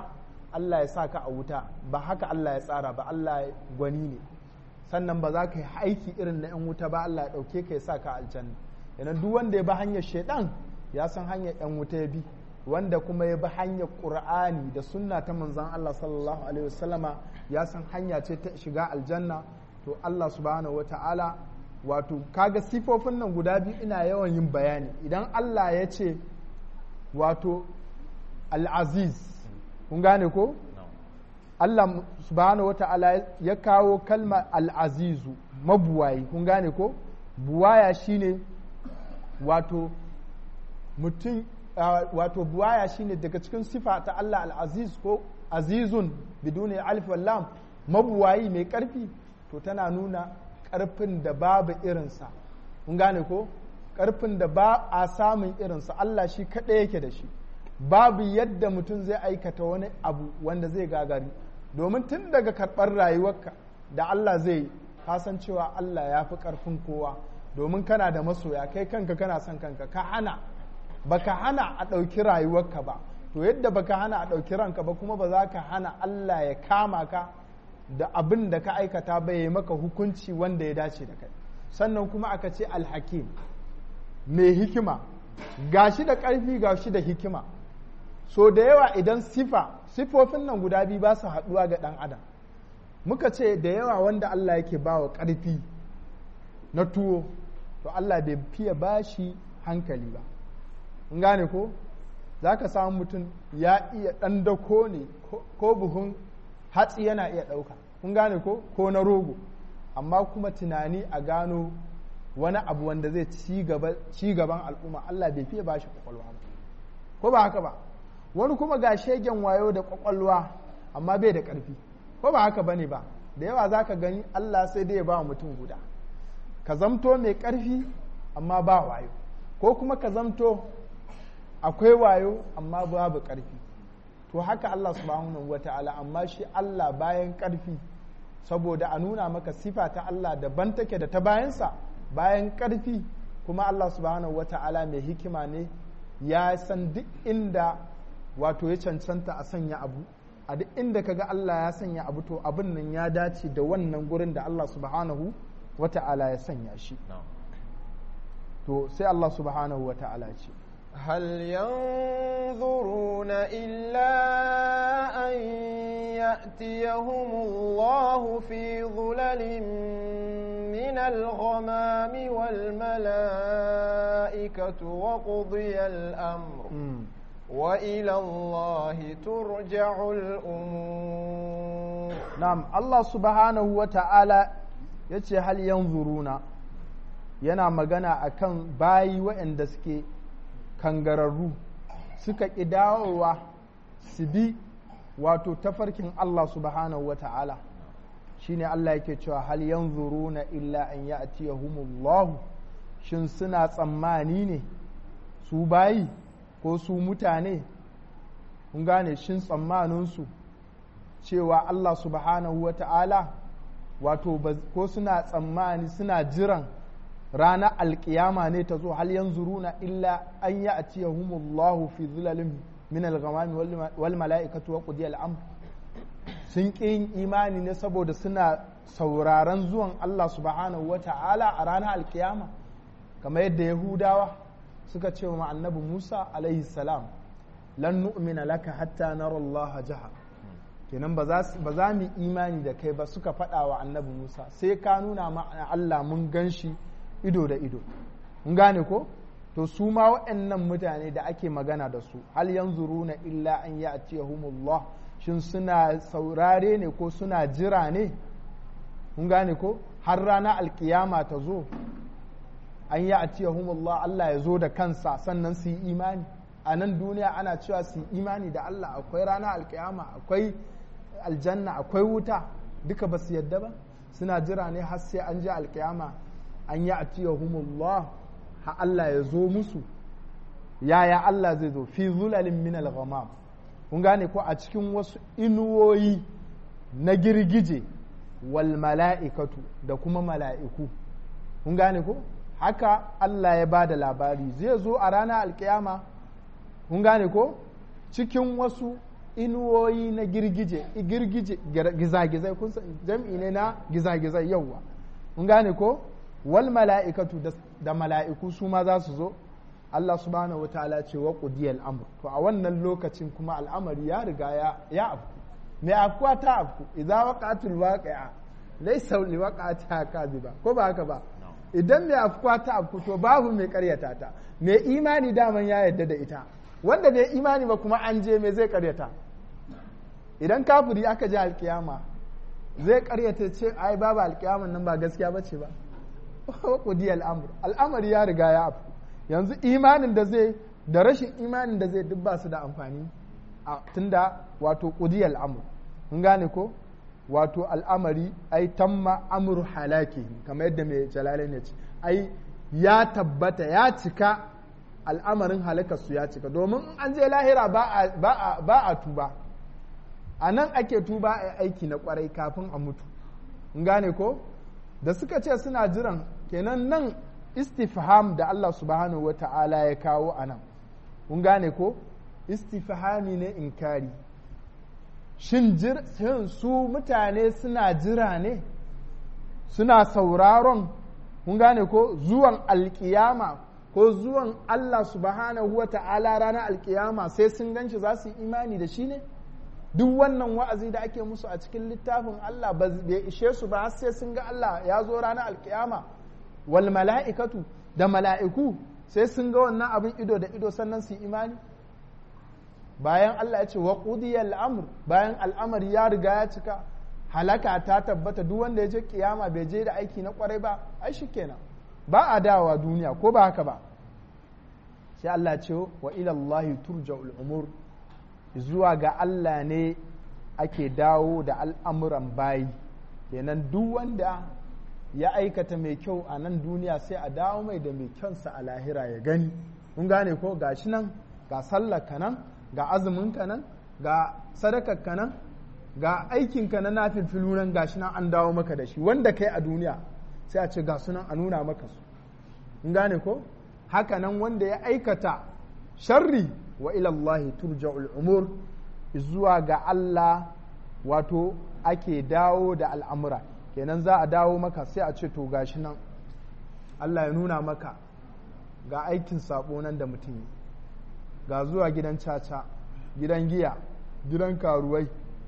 Allah ya sa ka a wuta ba haka Allah ya tsara ba Allah gwani ne sannan ba za ka yi aiki irin na 'yan wuta ba Allah ya ɗauke ka ya sa ka aljanna yana duk wanda ya bi hanyar shaidan ya san hanyar 'yan wuta ya bi wanda kuma ya bi hanyar ƙur'ani da sunna ta manzan Allah sallallahu alaihi wasallama ya san hanya ce ta shiga aljanna to Allah subhanahu wa ta'ala wato kaga sifofin nan guda biyu ina yawan yin bayani idan Allah ya ce wato al'aziz kun gane ko Allah subhanahu wa ta'ala ya kawo kalmar al'azizu mabuwayi kun gane ko buwaya shine wato mutum wato buwaya shine daga cikin sifa ta Allah al'aziz ko azizun biduni alif lam mabuwayi mai karfi to tana nuna karfin da babu irinsa kun gane ko karfin da ba a samun irinsa Allah shi kaɗai yake da shi babu yadda mutum zai aikata wani abu wanda zai gagari domin tun daga karɓar rayuwarka da Allah zai kasan cewa Allah ya fi ƙarfin kowa domin kana da masoya kai kanka kana son kanka ka hana baka hana a ɗauki rayuwarka ba to yadda baka hana a ɗauki ranka ba kuma ba za ka hana Allah ya kama ka da abin da ka aikata ba ya maka hukunci wanda ya dace da kai sannan kuma aka ce alhakim mai hikima gashi da ƙarfi gashi da hikima so da yawa idan sifa sifofin nan guda biyu ba su haɗuwa ga ɗan adam muka ce da yawa wanda Allah yake ba wa ƙarfi na tuwo to Allah bai fiye ba shi hankali ba in gane ko za ka samu mutum ya iya ɗan dako ne ko buhun hatsi yana iya ɗauka kun gane ko ko na rogo amma kuma tunani a gano wani abu wanda zai ci gaban al'umma Allah bai fiye ba shi kwakwalwa ba ko ba haka ba wani kuma ga shegen wayo da kwakwalwa amma bai da ƙarfi ko ba haka bane ba da yawa za ka gani Allah sai dai ya ba mutum guda ka zamto mai ƙarfi amma ba wayo ko kuma ka zamto akwai wayo amma babu ƙarfi to haka Allah subhanahu wata'ala amma shi Allah bayan ƙarfi saboda a nuna maka sifa ta Allah daban take da ta bayansa bayan ƙarfi kuma Allah subhanahu wata'ala mai hikima ne ya san duk inda wato ya cancanta a sanya abu a duk inda kaga Allah ya sanya abu to abin nan ya dace da wannan gurin da Allah subhanahu wata'ala ya sanya shi to sai Allah subhanahu wata'ala ce هل ينظرون إلا أن يأتيهم الله في ظلل من الغمام والملائكة وقضي الأمر وإلى الله ترجع الأمور نعم الله سبحانه وتعالى yace hal yanzuruna yana magana akan bayi waɗanda suke kangararru suka ƙi dawowa su bi wato tafarkin Allah subhanahu wa ta'ala shine Allah yake cewa hal yanzuruna illa an ya'tiyahumullahu shin suna tsammani ne su bayi ko su mutane kun gane shin tsammaninsu cewa Allah subhanahu wa ta'ala wato ko suna tsammani suna jiran ranar alkiyama ne ta zo hal yanzuruna illa an yi a ciyahumullahu fi zulalin min al-ghamami wal mala'ikatu wa qudiya al sun ƙi yin imani ne saboda suna sauraron zuwan Allah subhanahu wa ta'ala a ranar alkiyama kamar yadda yahudawa suka ce wa annabi Musa alaihi salam lan nu'mina laka hatta nara Allah jaha kenan ba za mu imani da kai ba suka faɗa wa annabi Musa sai ka nuna ma Allah mun gan shi ido da ido mun gane ko to su ma waɗannan mutane da ake magana da su hal yanzuruna illa an ya'tiyahumullah shin suna saurare ne ko suna jira ne mun gane ko har rana alkiyama ta zo an ya'tiyahumullah Allah ya zo da kansa sannan su yi imani a nan duniya ana cewa su yi imani da Allah akwai rana alkiyama akwai aljanna akwai wuta duka ba su yadda ba suna jira ne har sai an ji alkiyama an yi atiyahumullah ha Allah ya zo musu yaya Allah zai zo fi zulalin min al-ghamam kun gane ko a cikin wasu inuwoyi na girgije wal mala'ikatu da kuma mala'iku kun gane ko haka Allah ya ba da labari zai zo a ranar alkiyama kun gane ko cikin wasu inuwoyi na girgije girgije gizagizai kun jam'i ne na gizagizai yauwa mun gane ko wal mala'ikatu da mala'iku su ma za su zo Allah subhanahu wataala ce wa qudiyal amr to a wannan lokacin kuma al'amari ya riga ya ya afku me afkuwa ta afku idza waqatul waqi'a laysa li waqa'atiha kadhiba ko ba haka ba idan me afkuwa ta afku to babu mai karyata ta me imani daman ya yadda da ita wanda bai imani ba kuma an je me zai karyata idan kafiri aka je alkiyama zai karyata ce ai babu alkiyaman nan ba gaskiya bace ba qudi al'amr al'amari ya riga ya afku yanzu imanin da zai da rashin imanin da zai duk ba su da amfani tunda wato qudi al'amr mun gane ko wato al'amari ai tamma amru halaki kamar yadda mai jalalain ya ce ai ya tabbata ya cika al'amarin halakarsu ya cika domin an je lahira ba a tuba a nan ake tuba a aiki na kwarai kafin a mutu in gane ko da suka ce suna jiran kenan nan istifham da Allah subhanahu wa ta'ala ya kawo a nan kun gane ko istifhami ne inkari shin su mutane suna jira ne suna sauraron kun gane ko zuwan alkiyama ko zuwan Allah subhanahu wa ta'ala ranar alkiyama sai sun ganshi za su yi imani da shi ne duk wannan wa'azi da ake musu a cikin littafin Allah bai ishe su ba sai sun ga Allah ya zo ranar alkiyama wal mala'ikatu da mala'iku sai sun ga wannan abin ido da ido sannan su yi imani bayan Allah ya ce wa qudiyal amr bayan al'amari ya riga ya cika halaka ta tabbata duk wanda ya je kiyama bai je da aiki na kwarai ba ai kenan ba a dawowa duniya ko ba haka ba sai Allah ce wa ilallahi turja'ul umur zuwa ga Allah ne ake dawo da al'amuran bayi kenan duk wanda ya aikata mai kyau a nan duniya sai a dawo mai da mai kyansa a lahira ya gani kun gane ko ga shi nan ga sallar ka nan ga azumin ka nan ga sadakar ka nan ga aikin ka na nafilfilu nan ga shi nan an dawo maka da shi wanda kai a duniya sai a ce ga sunan a nuna maka su kun gane ko haka nan wanda ya aikata sharri wa ilallahi turja'ul umur zuwa ga Allah wato ake dawo da al'amura kenan za a dawo maka sai a ce to gashi nan Allah ya nuna maka ga aikin sabo nan da mutum yi ga zuwa gidan caca gidan giya gidan karuwai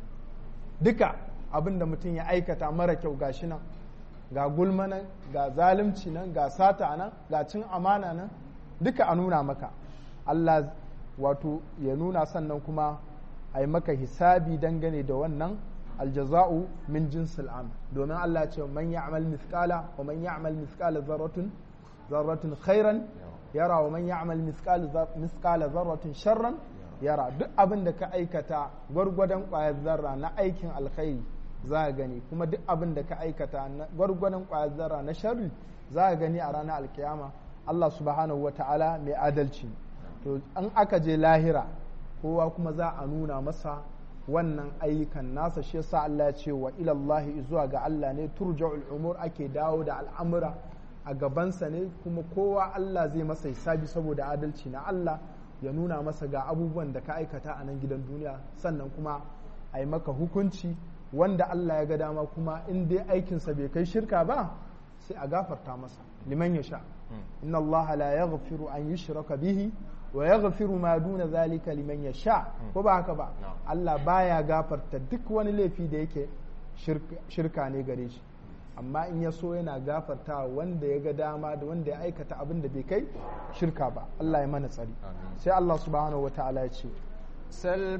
duka abin da mutum ya aikata mara kyau gashi nan ga gulma nan ga zalunci nan ga sata nan ga cin amana nan duka a nuna maka Allah wato ya nuna sannan kuma a yi maka hisabi dangane da wannan aljaza'u min jinsil am domin Allah ce man ya'mal mithqala wa man ya'mal mithqala zarratun zarratun khairan yara wa man ya'mal mithqala zarratun sharran yara duk abin da ka aikata gwargwadon ƙwayar zarra na aikin alkhairi za a gani kuma duk abin da ka aikata gwargwadon ƙwayar zarra na sharri za a gani a ranar alkiyama Allah subhanahu wa ta'ala mai adalci to an aka je lahira kowa kuma za a nuna masa wannan ayyukan nasa shi yasa Allah ya ce wa ilallahi zuwa ga Allah ne turja'ul umur ake dawo da al'amura a gabansa ne kuma kowa Allah zai masa hisabi saboda adalci na Allah ya nuna masa ga abubuwan da ka aikata a nan gidan duniya sannan kuma a yi maka hukunci wanda Allah ya ga dama kuma in dai aikinsa bai kai shirka ba sai a gafarta masa liman ya sha inna Allah la yaghfiru an yushraka bihi wa yaghfiru ma duna zalika liman ya sha ko ba haka ba Allah baya gafarta duk wani laifi da yake shirka ne gare shi amma in ya so yana gafarta wanda ya ga dama da wanda ya aikata abin da bai kai shirka ba Allah ya mana tsari sai Allah subhanahu wata'ala ya ce سل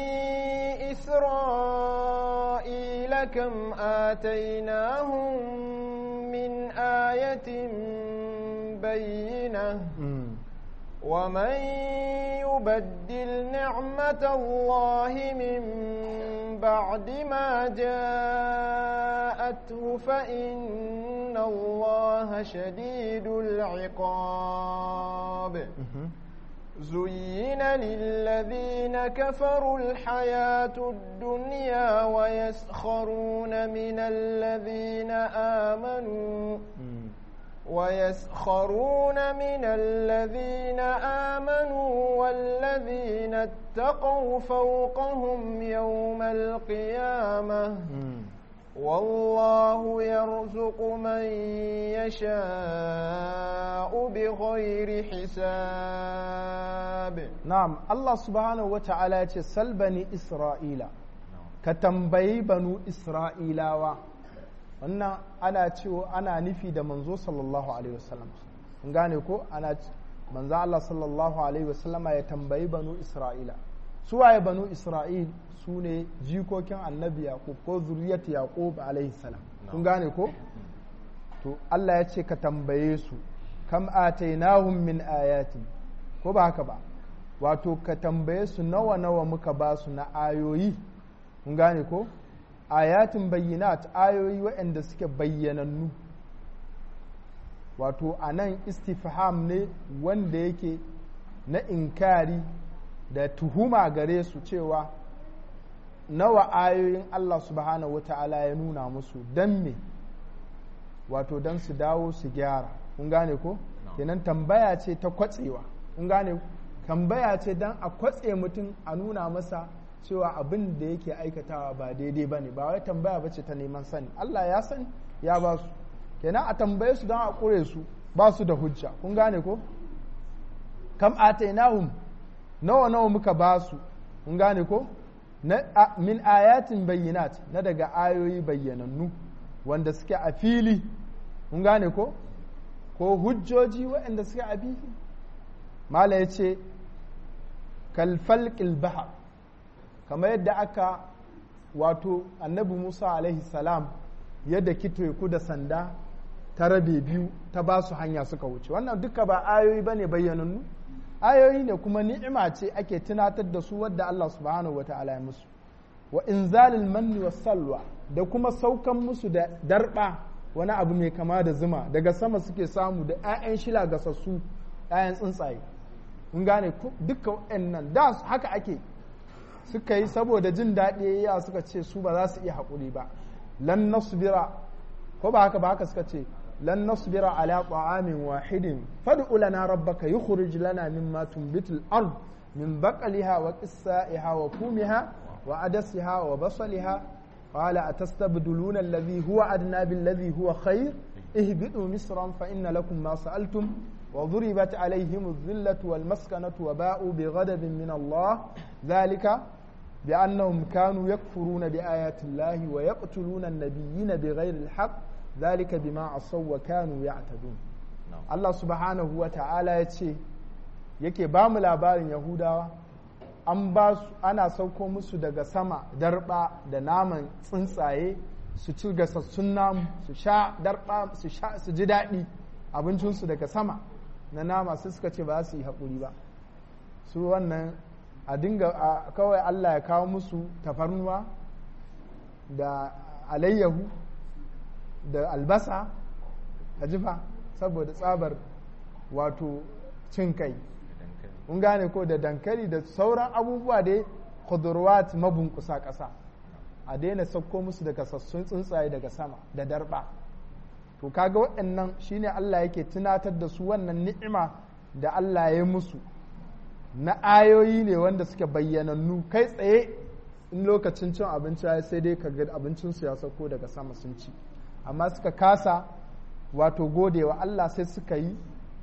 بني إسرائيل كم آتيناهم من آية بينة ومن يبدل نعمة الله من بعد ما جاءته فإن الله شديد العقاب زين للذين كفروا الحياة الدنيا ويسخرون من الذين آمنوا ويسخرون من الذين آمنوا والذين اتقوا فوقهم يوم القيامة والله يرزق من يشاء بغير حساب na'am Allah subhanahu wata'ala ya ce salbani isra'ila ka tambayi banu isra'ilawa wannan ana cewa ana nufi da manzo sallallahu alaihi wasallam kun gane ko ana manzo Allah sallallahu alaihi wasallam ya tambayi banu isra'ila su waye banu isra'il su ne jikokin annabi yaqub ko zuriyat yaqub alaihi salam kun gane ko to Allah ya ce ka tambaye su kam atainahum min ayatin ko ba haka ba wato ka tambaye su nawa nawa muka ba su na ayoyi kun gane ko ayatin bayyinat ayoyi waɗanda suke bayyanannu wato a nan istifham ne wanda yake na inkari da tuhuma gare su cewa nawa ayoyin Allah subhanahu wata'ala ya nuna musu don me wato don su dawo su gyara kun gane ko kenan tambaya ce ta kwatsewa kun gane tambaya ce don a kwatse mutum a nuna masa cewa abin da yake aikatawa ba daidai ba ne ba wai tambaya ba ce ta neman sani Allah ya sani ya ba su kenan a tambaye su don a ƙure su ba su da hujja kun gane ko kam atainahum nawa nawa muka ba su kun gane ko min ayatin bayyinat na daga ayoyi bayyanannu wanda suke a fili kun gane ko ko hujjoji waɗanda suke a fili mala ya ce kalfalƙil bahar kamar yadda aka wato annabi musa alaihi salam yadda teku da sanda ta rabe biyu ta ba su hanya suka wuce wannan duka ba ayoyi ba ne bayyanannu ayoyi ne kuma ni'ima ce ake tunatar da su wadda allah subhanahu wa ta'ala ya musu wa inzalil manni wa salwa da kuma saukan musu da darba wani abu mai kama da zuma daga sama suke samu da 'ya'yan shila gasassu 'ya'yan tsuntsaye mun gane duka nan da haka ake suka yi saboda jin daɗi ya suka ce su ba za su iya haƙuri ba lan nasbira ko ba haka ba haka suka ce lan nasbira ala ta'amin wahidin fad'u lana rabbaka yukhrij lana mimma tunbitul ard min baqliha wa qissaiha wa fumiha wa adasiha wa basaliha qala atastabduluna alladhi huwa adna billadhi huwa khair ihbitu misran fa inna lakum ma sa'altum وضربت عليهم الذلة والمسكنة وباءوا بغضب من الله ذلك بأنهم كانوا يكفرون بآيات الله ويقتلون النبيين بغير الحق ذلك بما عصوا وكانوا يعتدون الله سبحانه وتعالى يتشي yake ba mu labarin yahudawa an ba su ana sauko musu daga sama darba da naman tsuntsaye su ci gasassun namu su sha darba su sha su ji daɗi abincinsu daga sama na nama sai suka ce ba su yi haƙuri ba su wannan a dinga kawai Allah ya kawo musu tafarnuwa da alayyahu da albasa a jifa saboda tsabar wato cin kai kun gane ko da dankali da sauran abubuwa da khudurwat mabunkusa ƙasa a daina sauko musu daga sassun tsuntsaye daga sama da darba to kaga waɗannan shine Allah yake tunatar da su wannan ni'ima da Allah ya musu na ayoyi ne wanda suke bayyanannu kai tsaye in lokacin cin abinci ya sai dai kaga abincinsu ya sauko daga sama sun ci amma suka kasa wato godewa Allah sai suka yi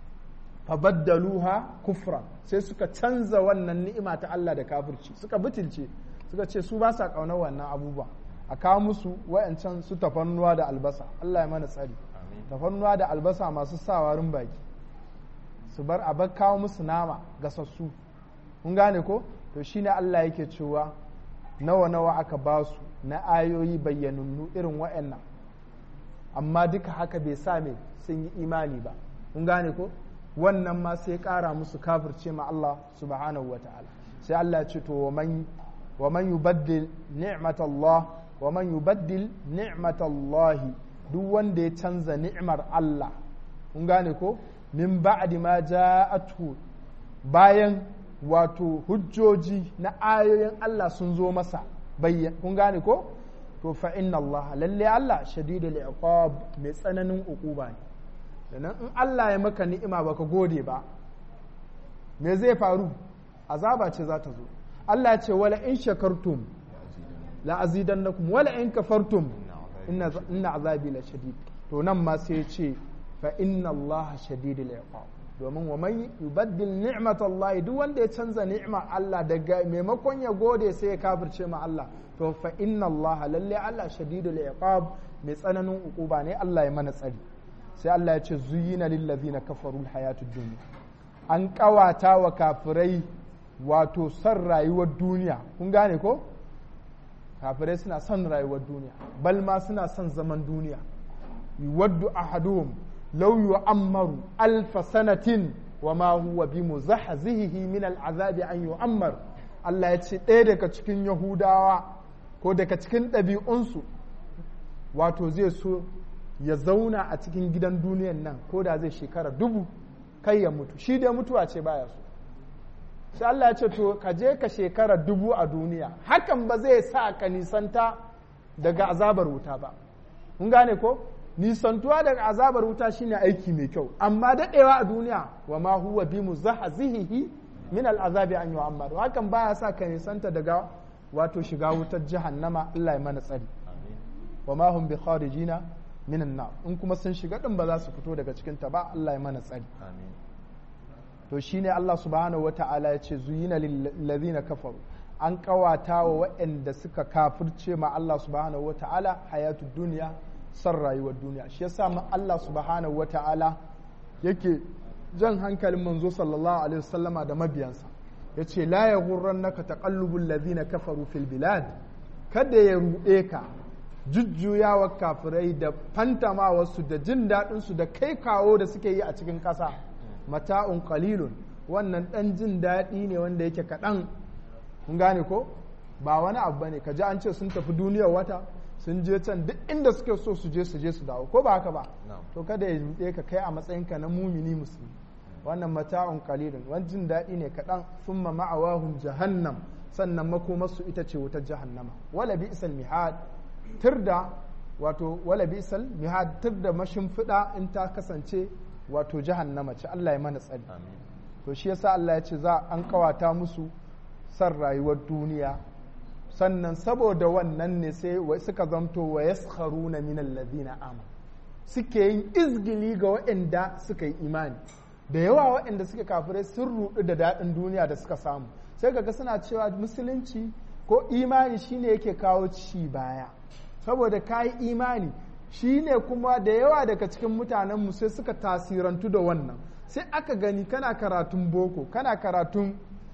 fabaddaluha kufra sai suka canza wannan ni'ima ta Allah da kafirci suka butulce suka ce su ba sa ƙaunar wannan abubuwa a kawo musu wayancan su tafannuwa da albasa Allah ya mana tsari tafannuwa da albasa masu sawarin baki su bar a bar kawo musu nama gasassu kun gane ko to shine Allah yake cewa nawa nawa aka ba su na ayoyi bayyanunnu irin wayannan amma duka haka bai sa me sun yi imani ba kun gane ko wannan ma sai kara musu kafirce ma Allah subhanahu wataala sai Allah ya ce to wa man wa man yubaddil ni'matallah wa man yubaddil ni'matallahi duk wanda ya canza ni'mar Allah kun gane ko min ba'di ma ja'atuhu bayan wato hujjoji na ayoyin Allah sun zo masa bayyan kun gane ko to fa inna Allah lalle Allah shadidul iqab mai tsananin uquba ne sannan in Allah ya maka ni'ima baka gode ba me zai faru azaba ce za ta zo Allah ya ce wala in shakartum la azidannakum wala in kafartum inna inna azabi la shadid to nan ma sai ya ce fa inna Allah shadidul iqab domin wa man yubaddil ni'mat Allah duk wanda ya canza ni'ma Allah daga maimakon ya gode sai ya kafirce ma Allah to fa inna Allah lalle Allah shadidul iqab mai tsananin ukuba ne Allah ya mana tsari sai Allah ya ce zuyina lil ladina kafaru hayatud dunya an kawata wa kafirai wato son rayuwar duniya kun gane ko kafirai suna son rayuwar duniya bal ma suna son zaman duniya yuwaddu ahaduhum law yu'ammaru alf sanatin wa ma huwa bi muzahzihi min al'azabi an yu'ammar Allah ya ce ɗaya daga cikin Yahudawa ko daga cikin ɗabi'unsu wato zai so ya zauna a cikin gidan duniyan nan ko da zai shekara dubu kai ya mutu shi dai mutuwa ce baya so sai Allah ya ce to ka je ka shekara dubu a duniya hakan ba zai sa ka nisanta daga azabar wuta ba mun gane ko nisantuwa daga azabar wuta shine aiki mai kyau amma daɗewa a duniya wa ma huwa bi muzahzihi min al'azabi an yu'ammar hakan baya sa ka nisanta daga wato shiga wutar jahannama Allah ya mana tsari wa ma hum bi kharijina minan nar in kuma sun shiga din ba za su fito daga cikin ta ba Allah ya mana tsari to shine Allah subhanahu wata'ala ya ce zuyina lil ladina kafaru an kawata wa waɗanda suka kafirce ma Allah subhanahu wata'ala hayatud duniya san rayuwar duniya shi yasa ma Allah subhanahu wata'ala yake jan hankalin manzo sallallahu alaihi wasallama da mabiyansa yace la yaghurrannaka taqallubul ladina kafaru fil bilad kada ya ruɗe ka jujjuyawar kafirai da fantamawarsu da jin daɗinsu da kai kawo da suke yi a cikin ƙasa mata'un qalilun wannan ɗan jin daɗi ne wanda yake kaɗan kun gane ko ba wani abu bane ka ji an ce sun tafi duniyar wata sun je can duk inda suke so su je su je su dawo ko ba haka ba to kada ya ruɗe ka kai a matsayinka na mumini musulmi wannan mata'un qalilun wani jin daɗi ne kaɗan thumma ma'awahum jahannam sannan makomarsu ita ce wutar jahannama wala bi'sal mihad tirda wato wala bisal mihad tirda mashimfiɗa in ta kasance wato jahannama ce Allah ya mana tsari to shi yasa Allah ya ce za an kawata musu san rayuwar duniya sannan saboda wannan ne sai suka zamto wa yaskharuna min alladhina amanu suke yin izgili ga waɗanda suka yi imani da yawa waɗanda suke kafirai sun rudu da daɗin duniya da suka samu sai kaga suna cewa musulunci ko imani shine yake kawo ci baya saboda ka yi imani shi ne kuma da yawa daga cikin mutanenmu sai suka tasirantu da wannan sai aka gani kana karatun boko kana karatun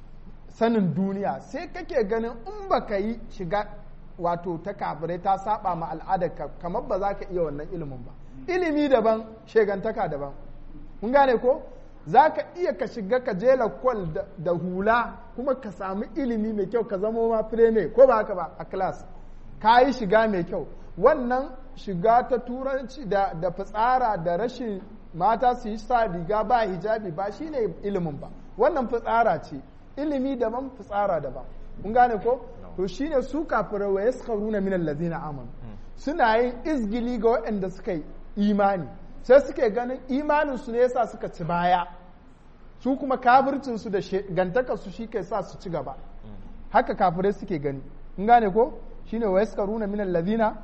sanin duniya sai kake ganin in baka yi shiga wato ta kafirai ta saba ma al'adarka kamar ba za ka iya wannan ilimin ba ilimi daban shegantaka daban mun gane ko za ka iya ka shiga ka je lakwal da hula kuma ka sami ilimi mai kyau ka zamo ma fireme ko ba haka ba a class ka yi shiga mai kyau wannan shiga ta turanci da, da fitsara da rashin mata su yi sa riga ba hijabi ba shine ilimin ba wannan fitsara ce ilimi daban fitsara daban kun gane ko to shine su kafirai wa yaskharuna min allazina amanu suna yin izgili ga waɗanda suka yi imani sai suke ganin imanin su ne yasa suka ci baya su kuma kafircin su da gantakar su shi ke sa su ci gaba haka kafirai suke gani kun gane ko shine wa yaskaruna min alladhina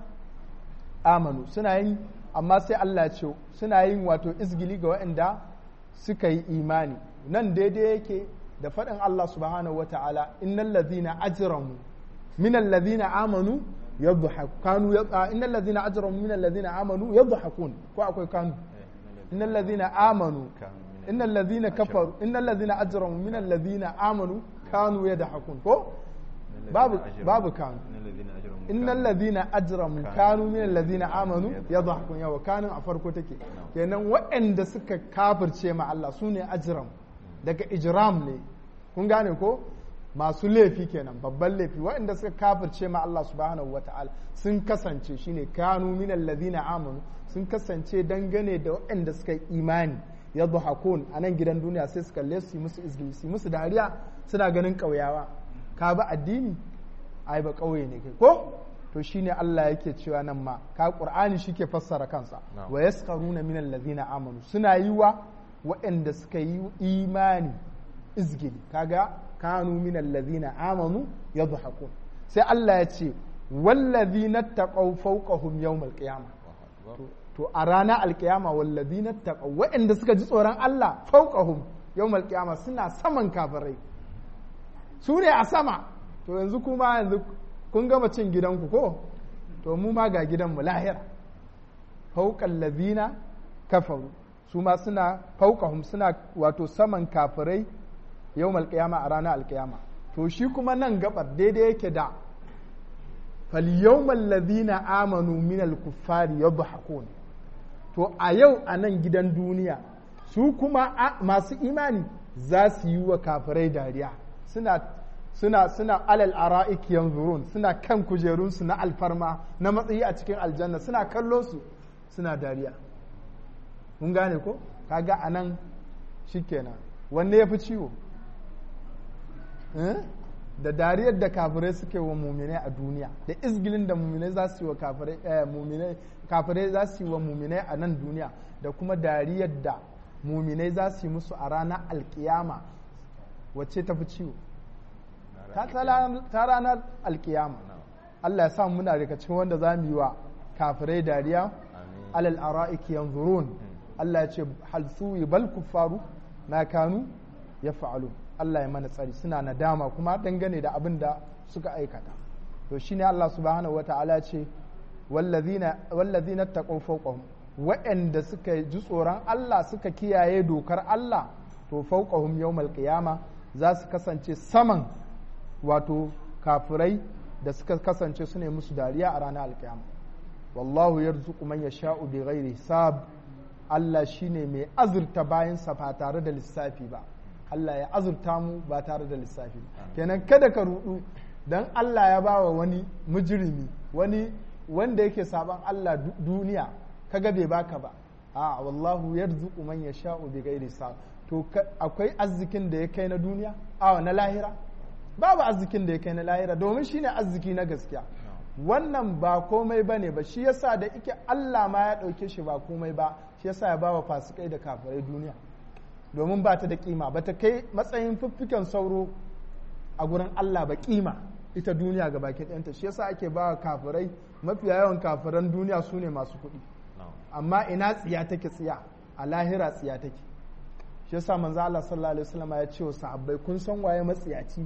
amanu suna yin amma sai Allah ya ce suna yin wato izgili ga waɗanda suka yi imani nan daidai yake da faɗin Allah subhanahu wa ta'ala innal ladhina ajramu min alladhina amanu yadhhaku kanu innal ladhina ajramu min alladhina amanu yadhhakun ko akwai kanu innal ladhina amanu innal ladhina kafaru innal ladhina ajramu min alladhina amanu kanu yadhhakun ko babu babu kanu innal ladhina ajramu kanu min alladhina amanu yadhakun yawa kanun a farko take kenan waɗanda suka kafirce ma Allah sune ajram daga ijram ne kun gane ko masu laifi kenan babban laifi waɗanda suka kafirce ma Allah subhanahu wata'ala sun kasance shine kanu min alladhina amanu sun kasance dangane da waɗanda suka yi imani yadhakun a nan gidan duniya sai su kalle su yi musu izgili su musu dariya suna ganin ƙauyawa ka ba addini ai ba ƙauye ne kai ko to shine Allah yake cewa nan ma ka Qur'ani shike fassara kansa wa yaskaruna min allazina amanu suna yi wa waɗanda suka yi imani izgili kaga kanu min allazina amanu yadhakun sai Allah ya ce wallazina taqaw fawqahum yawmal qiyamah to a ranar alkiyama wallazina taqaw waɗanda suka ji tsoron Allah fawqahum yawmal qiyamah suna saman kafirai su ne a sama to yanzu kuma yanzu kun gama cin gidanku ko to mu ma ga gidanmu lahira fauƙan lazina kafaru su ma suna fauƙahum suna wato saman kafirai yau alƙiyama a ranar alƙiyama to shi kuma nan gabar daidai yake da falyawmal lazina amanu minal kuffari yadhakun to a yau a nan gidan duniya su kuma masu imani za su yi wa kafirai dariya suna suna suna alal ara'ik yanzurun suna kan kujerunsu na alfarma na matsayi a cikin aljanna suna kallo su suna dariya mun gane ko kaga anan shikenan wanne ya fi ciwo da dariyar da kafirai suke wa muminai a duniya da izgilin da muminai za su yi wa kafirai za su yi wa muminai a nan duniya da kuma dariyar da muminai za su yi musu a ranar alkiyama wacce ta fi ciwo ta ranar alkiyama Allah ya samu muna daga cikin wanda za mu yi wa kafirai dariya alal ara'iki yanzurun Allah ya ce hal suwi bal kuffaru na kanu ya fa'alu Allah ya mana tsari suna nadama kuma dangane da abin da suka aikata to shine Allah subhanahu wata'ala ce wallazina taqaw fawqahum wa'anda suka ji tsoron Allah suka kiyaye dokar Allah to fawqahum yawmal qiyama za su kasance saman wato kafirai da suka kasance su ne musu dariya a ranar alkiyama wallahu yarzuqu man yasha'u bi ghairi hisab Allah shine mai azurta bayansa ba tare da lissafi ba Allah ya azurta mu ba tare da lissafi kenan kada ka rudu dan Allah ya bawa wani mujrimi wani wanda yake saban Allah duniya kaga bai baka ba a wallahu yarzuqu man yasha'u bi ghairi hisab to akwai arzikin da ya kai na duniya a na lahira babu arzikin da ya kai na lahira domin shine arziki na gaskiya wannan ba komai ba ne ba shi yasa da ike Allah ma ya ɗauke shi ba komai ba shi yasa ya bawa fasikai da kafirai duniya domin ba ta da kima ba ta kai matsayin fiffiken sauro a gurin Allah ba kima ita duniya ga baki ɗayanta shi yasa ake bawa kafirai mafiya yawan kafiran duniya su ne masu kuɗi amma ina tsiya take tsiya a lahira tsiya take shi yasa manzo Allah sallallahu alaihi wasallam ya ce wa sahabbai kun san waye matsiyaci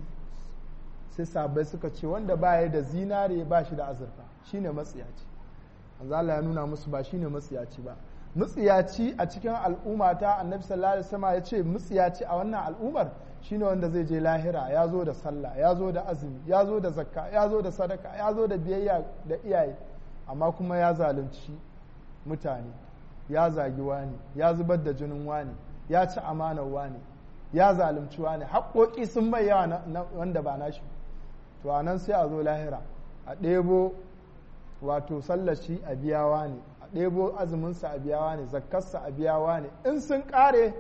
sai sahabbai suka ce wanda baya da zinare ba shi da azurfa shine matsiyaci manzo Allah ya nuna musu ba shine matsiyaci ba matsiyaci a cikin al'umma ta annabi sallallahu alaihi wasallam ya ce matsiyaci a wannan al'ummar shine wanda zai je lahira ya zo da sallah ya zo da azumi ya zo da zakka ya zo da sadaka ya zo da biyayya da iyaye amma kuma ya zalunci mutane ya zagi wani ya zubar da jinin wani ya ci amanar wani ya zalunci wani haƙoƙi sun mai yawa wanda ba nashi to a nan sai a zo lahira a ɗebo wato sallashi a biyawa ne a ɗebo azuminsa a biyawa ne zakkarsa a biyawa ne in sun ƙare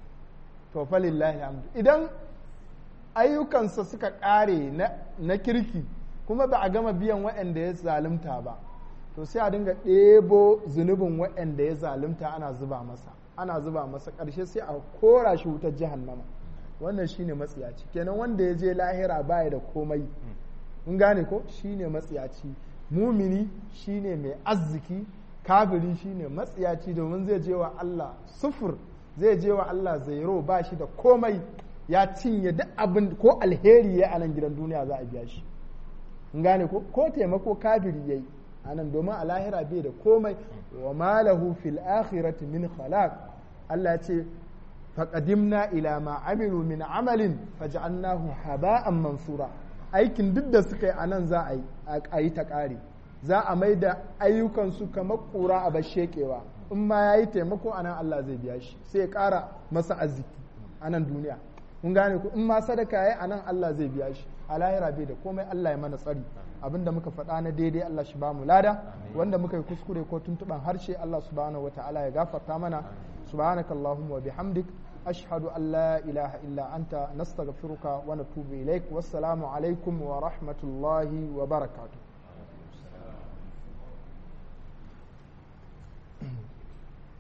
to falillahi hamdu idan ayyukansa suka ƙare na kirki kuma ba a gama biyan waɗanda ya zalunta ba to sai a dinga ɗebo zunubin waɗanda ya zalunta ana zuba masa ana zuba masa ƙarshe sai a kora shi wutar jahannama wannan shine matsiyaci kenan wanda ya je lahira baya da komai in gane ko shine matsiyaci mumini shine mai arziki kafiri shine matsiyaci domin zai je wa Allah sufur zai je wa Allah zairo ba shi da komai ya cinye duk abin ko alheri ya a nan gidan duniya za a biya shi in gane ko ko taimako kafiri yayi anan domin a lahira bai da komai wa malahu fil akhirati min khalaq Allah ya ce faqadimna ila ma amilu min amalin faj'alnahu haba'an mansura aikin duk da suka yi anan za a yi a yi ta kare za a mai da ayyukansu kamar kura a bashekewa in ma ya yi taimako anan Allah zai biya shi sai ya kara masa arziki anan duniya kun gane ku in ma sadaka yayi anan Allah zai biya shi a lahira bai da komai Allah ya mana tsari abinda muka faɗa na daidai Allah shi ba mu lada wanda muka yi kuskure ko tuntuban harshe Allah subhanahu wataala ya gafarta mana subhanaka allahumma wa bihamdik ashhadu an la ilaha illa anta nastaghfiruka wa natubu ilaik wassalamu alaikum wa rahmatullahi wa barakatuh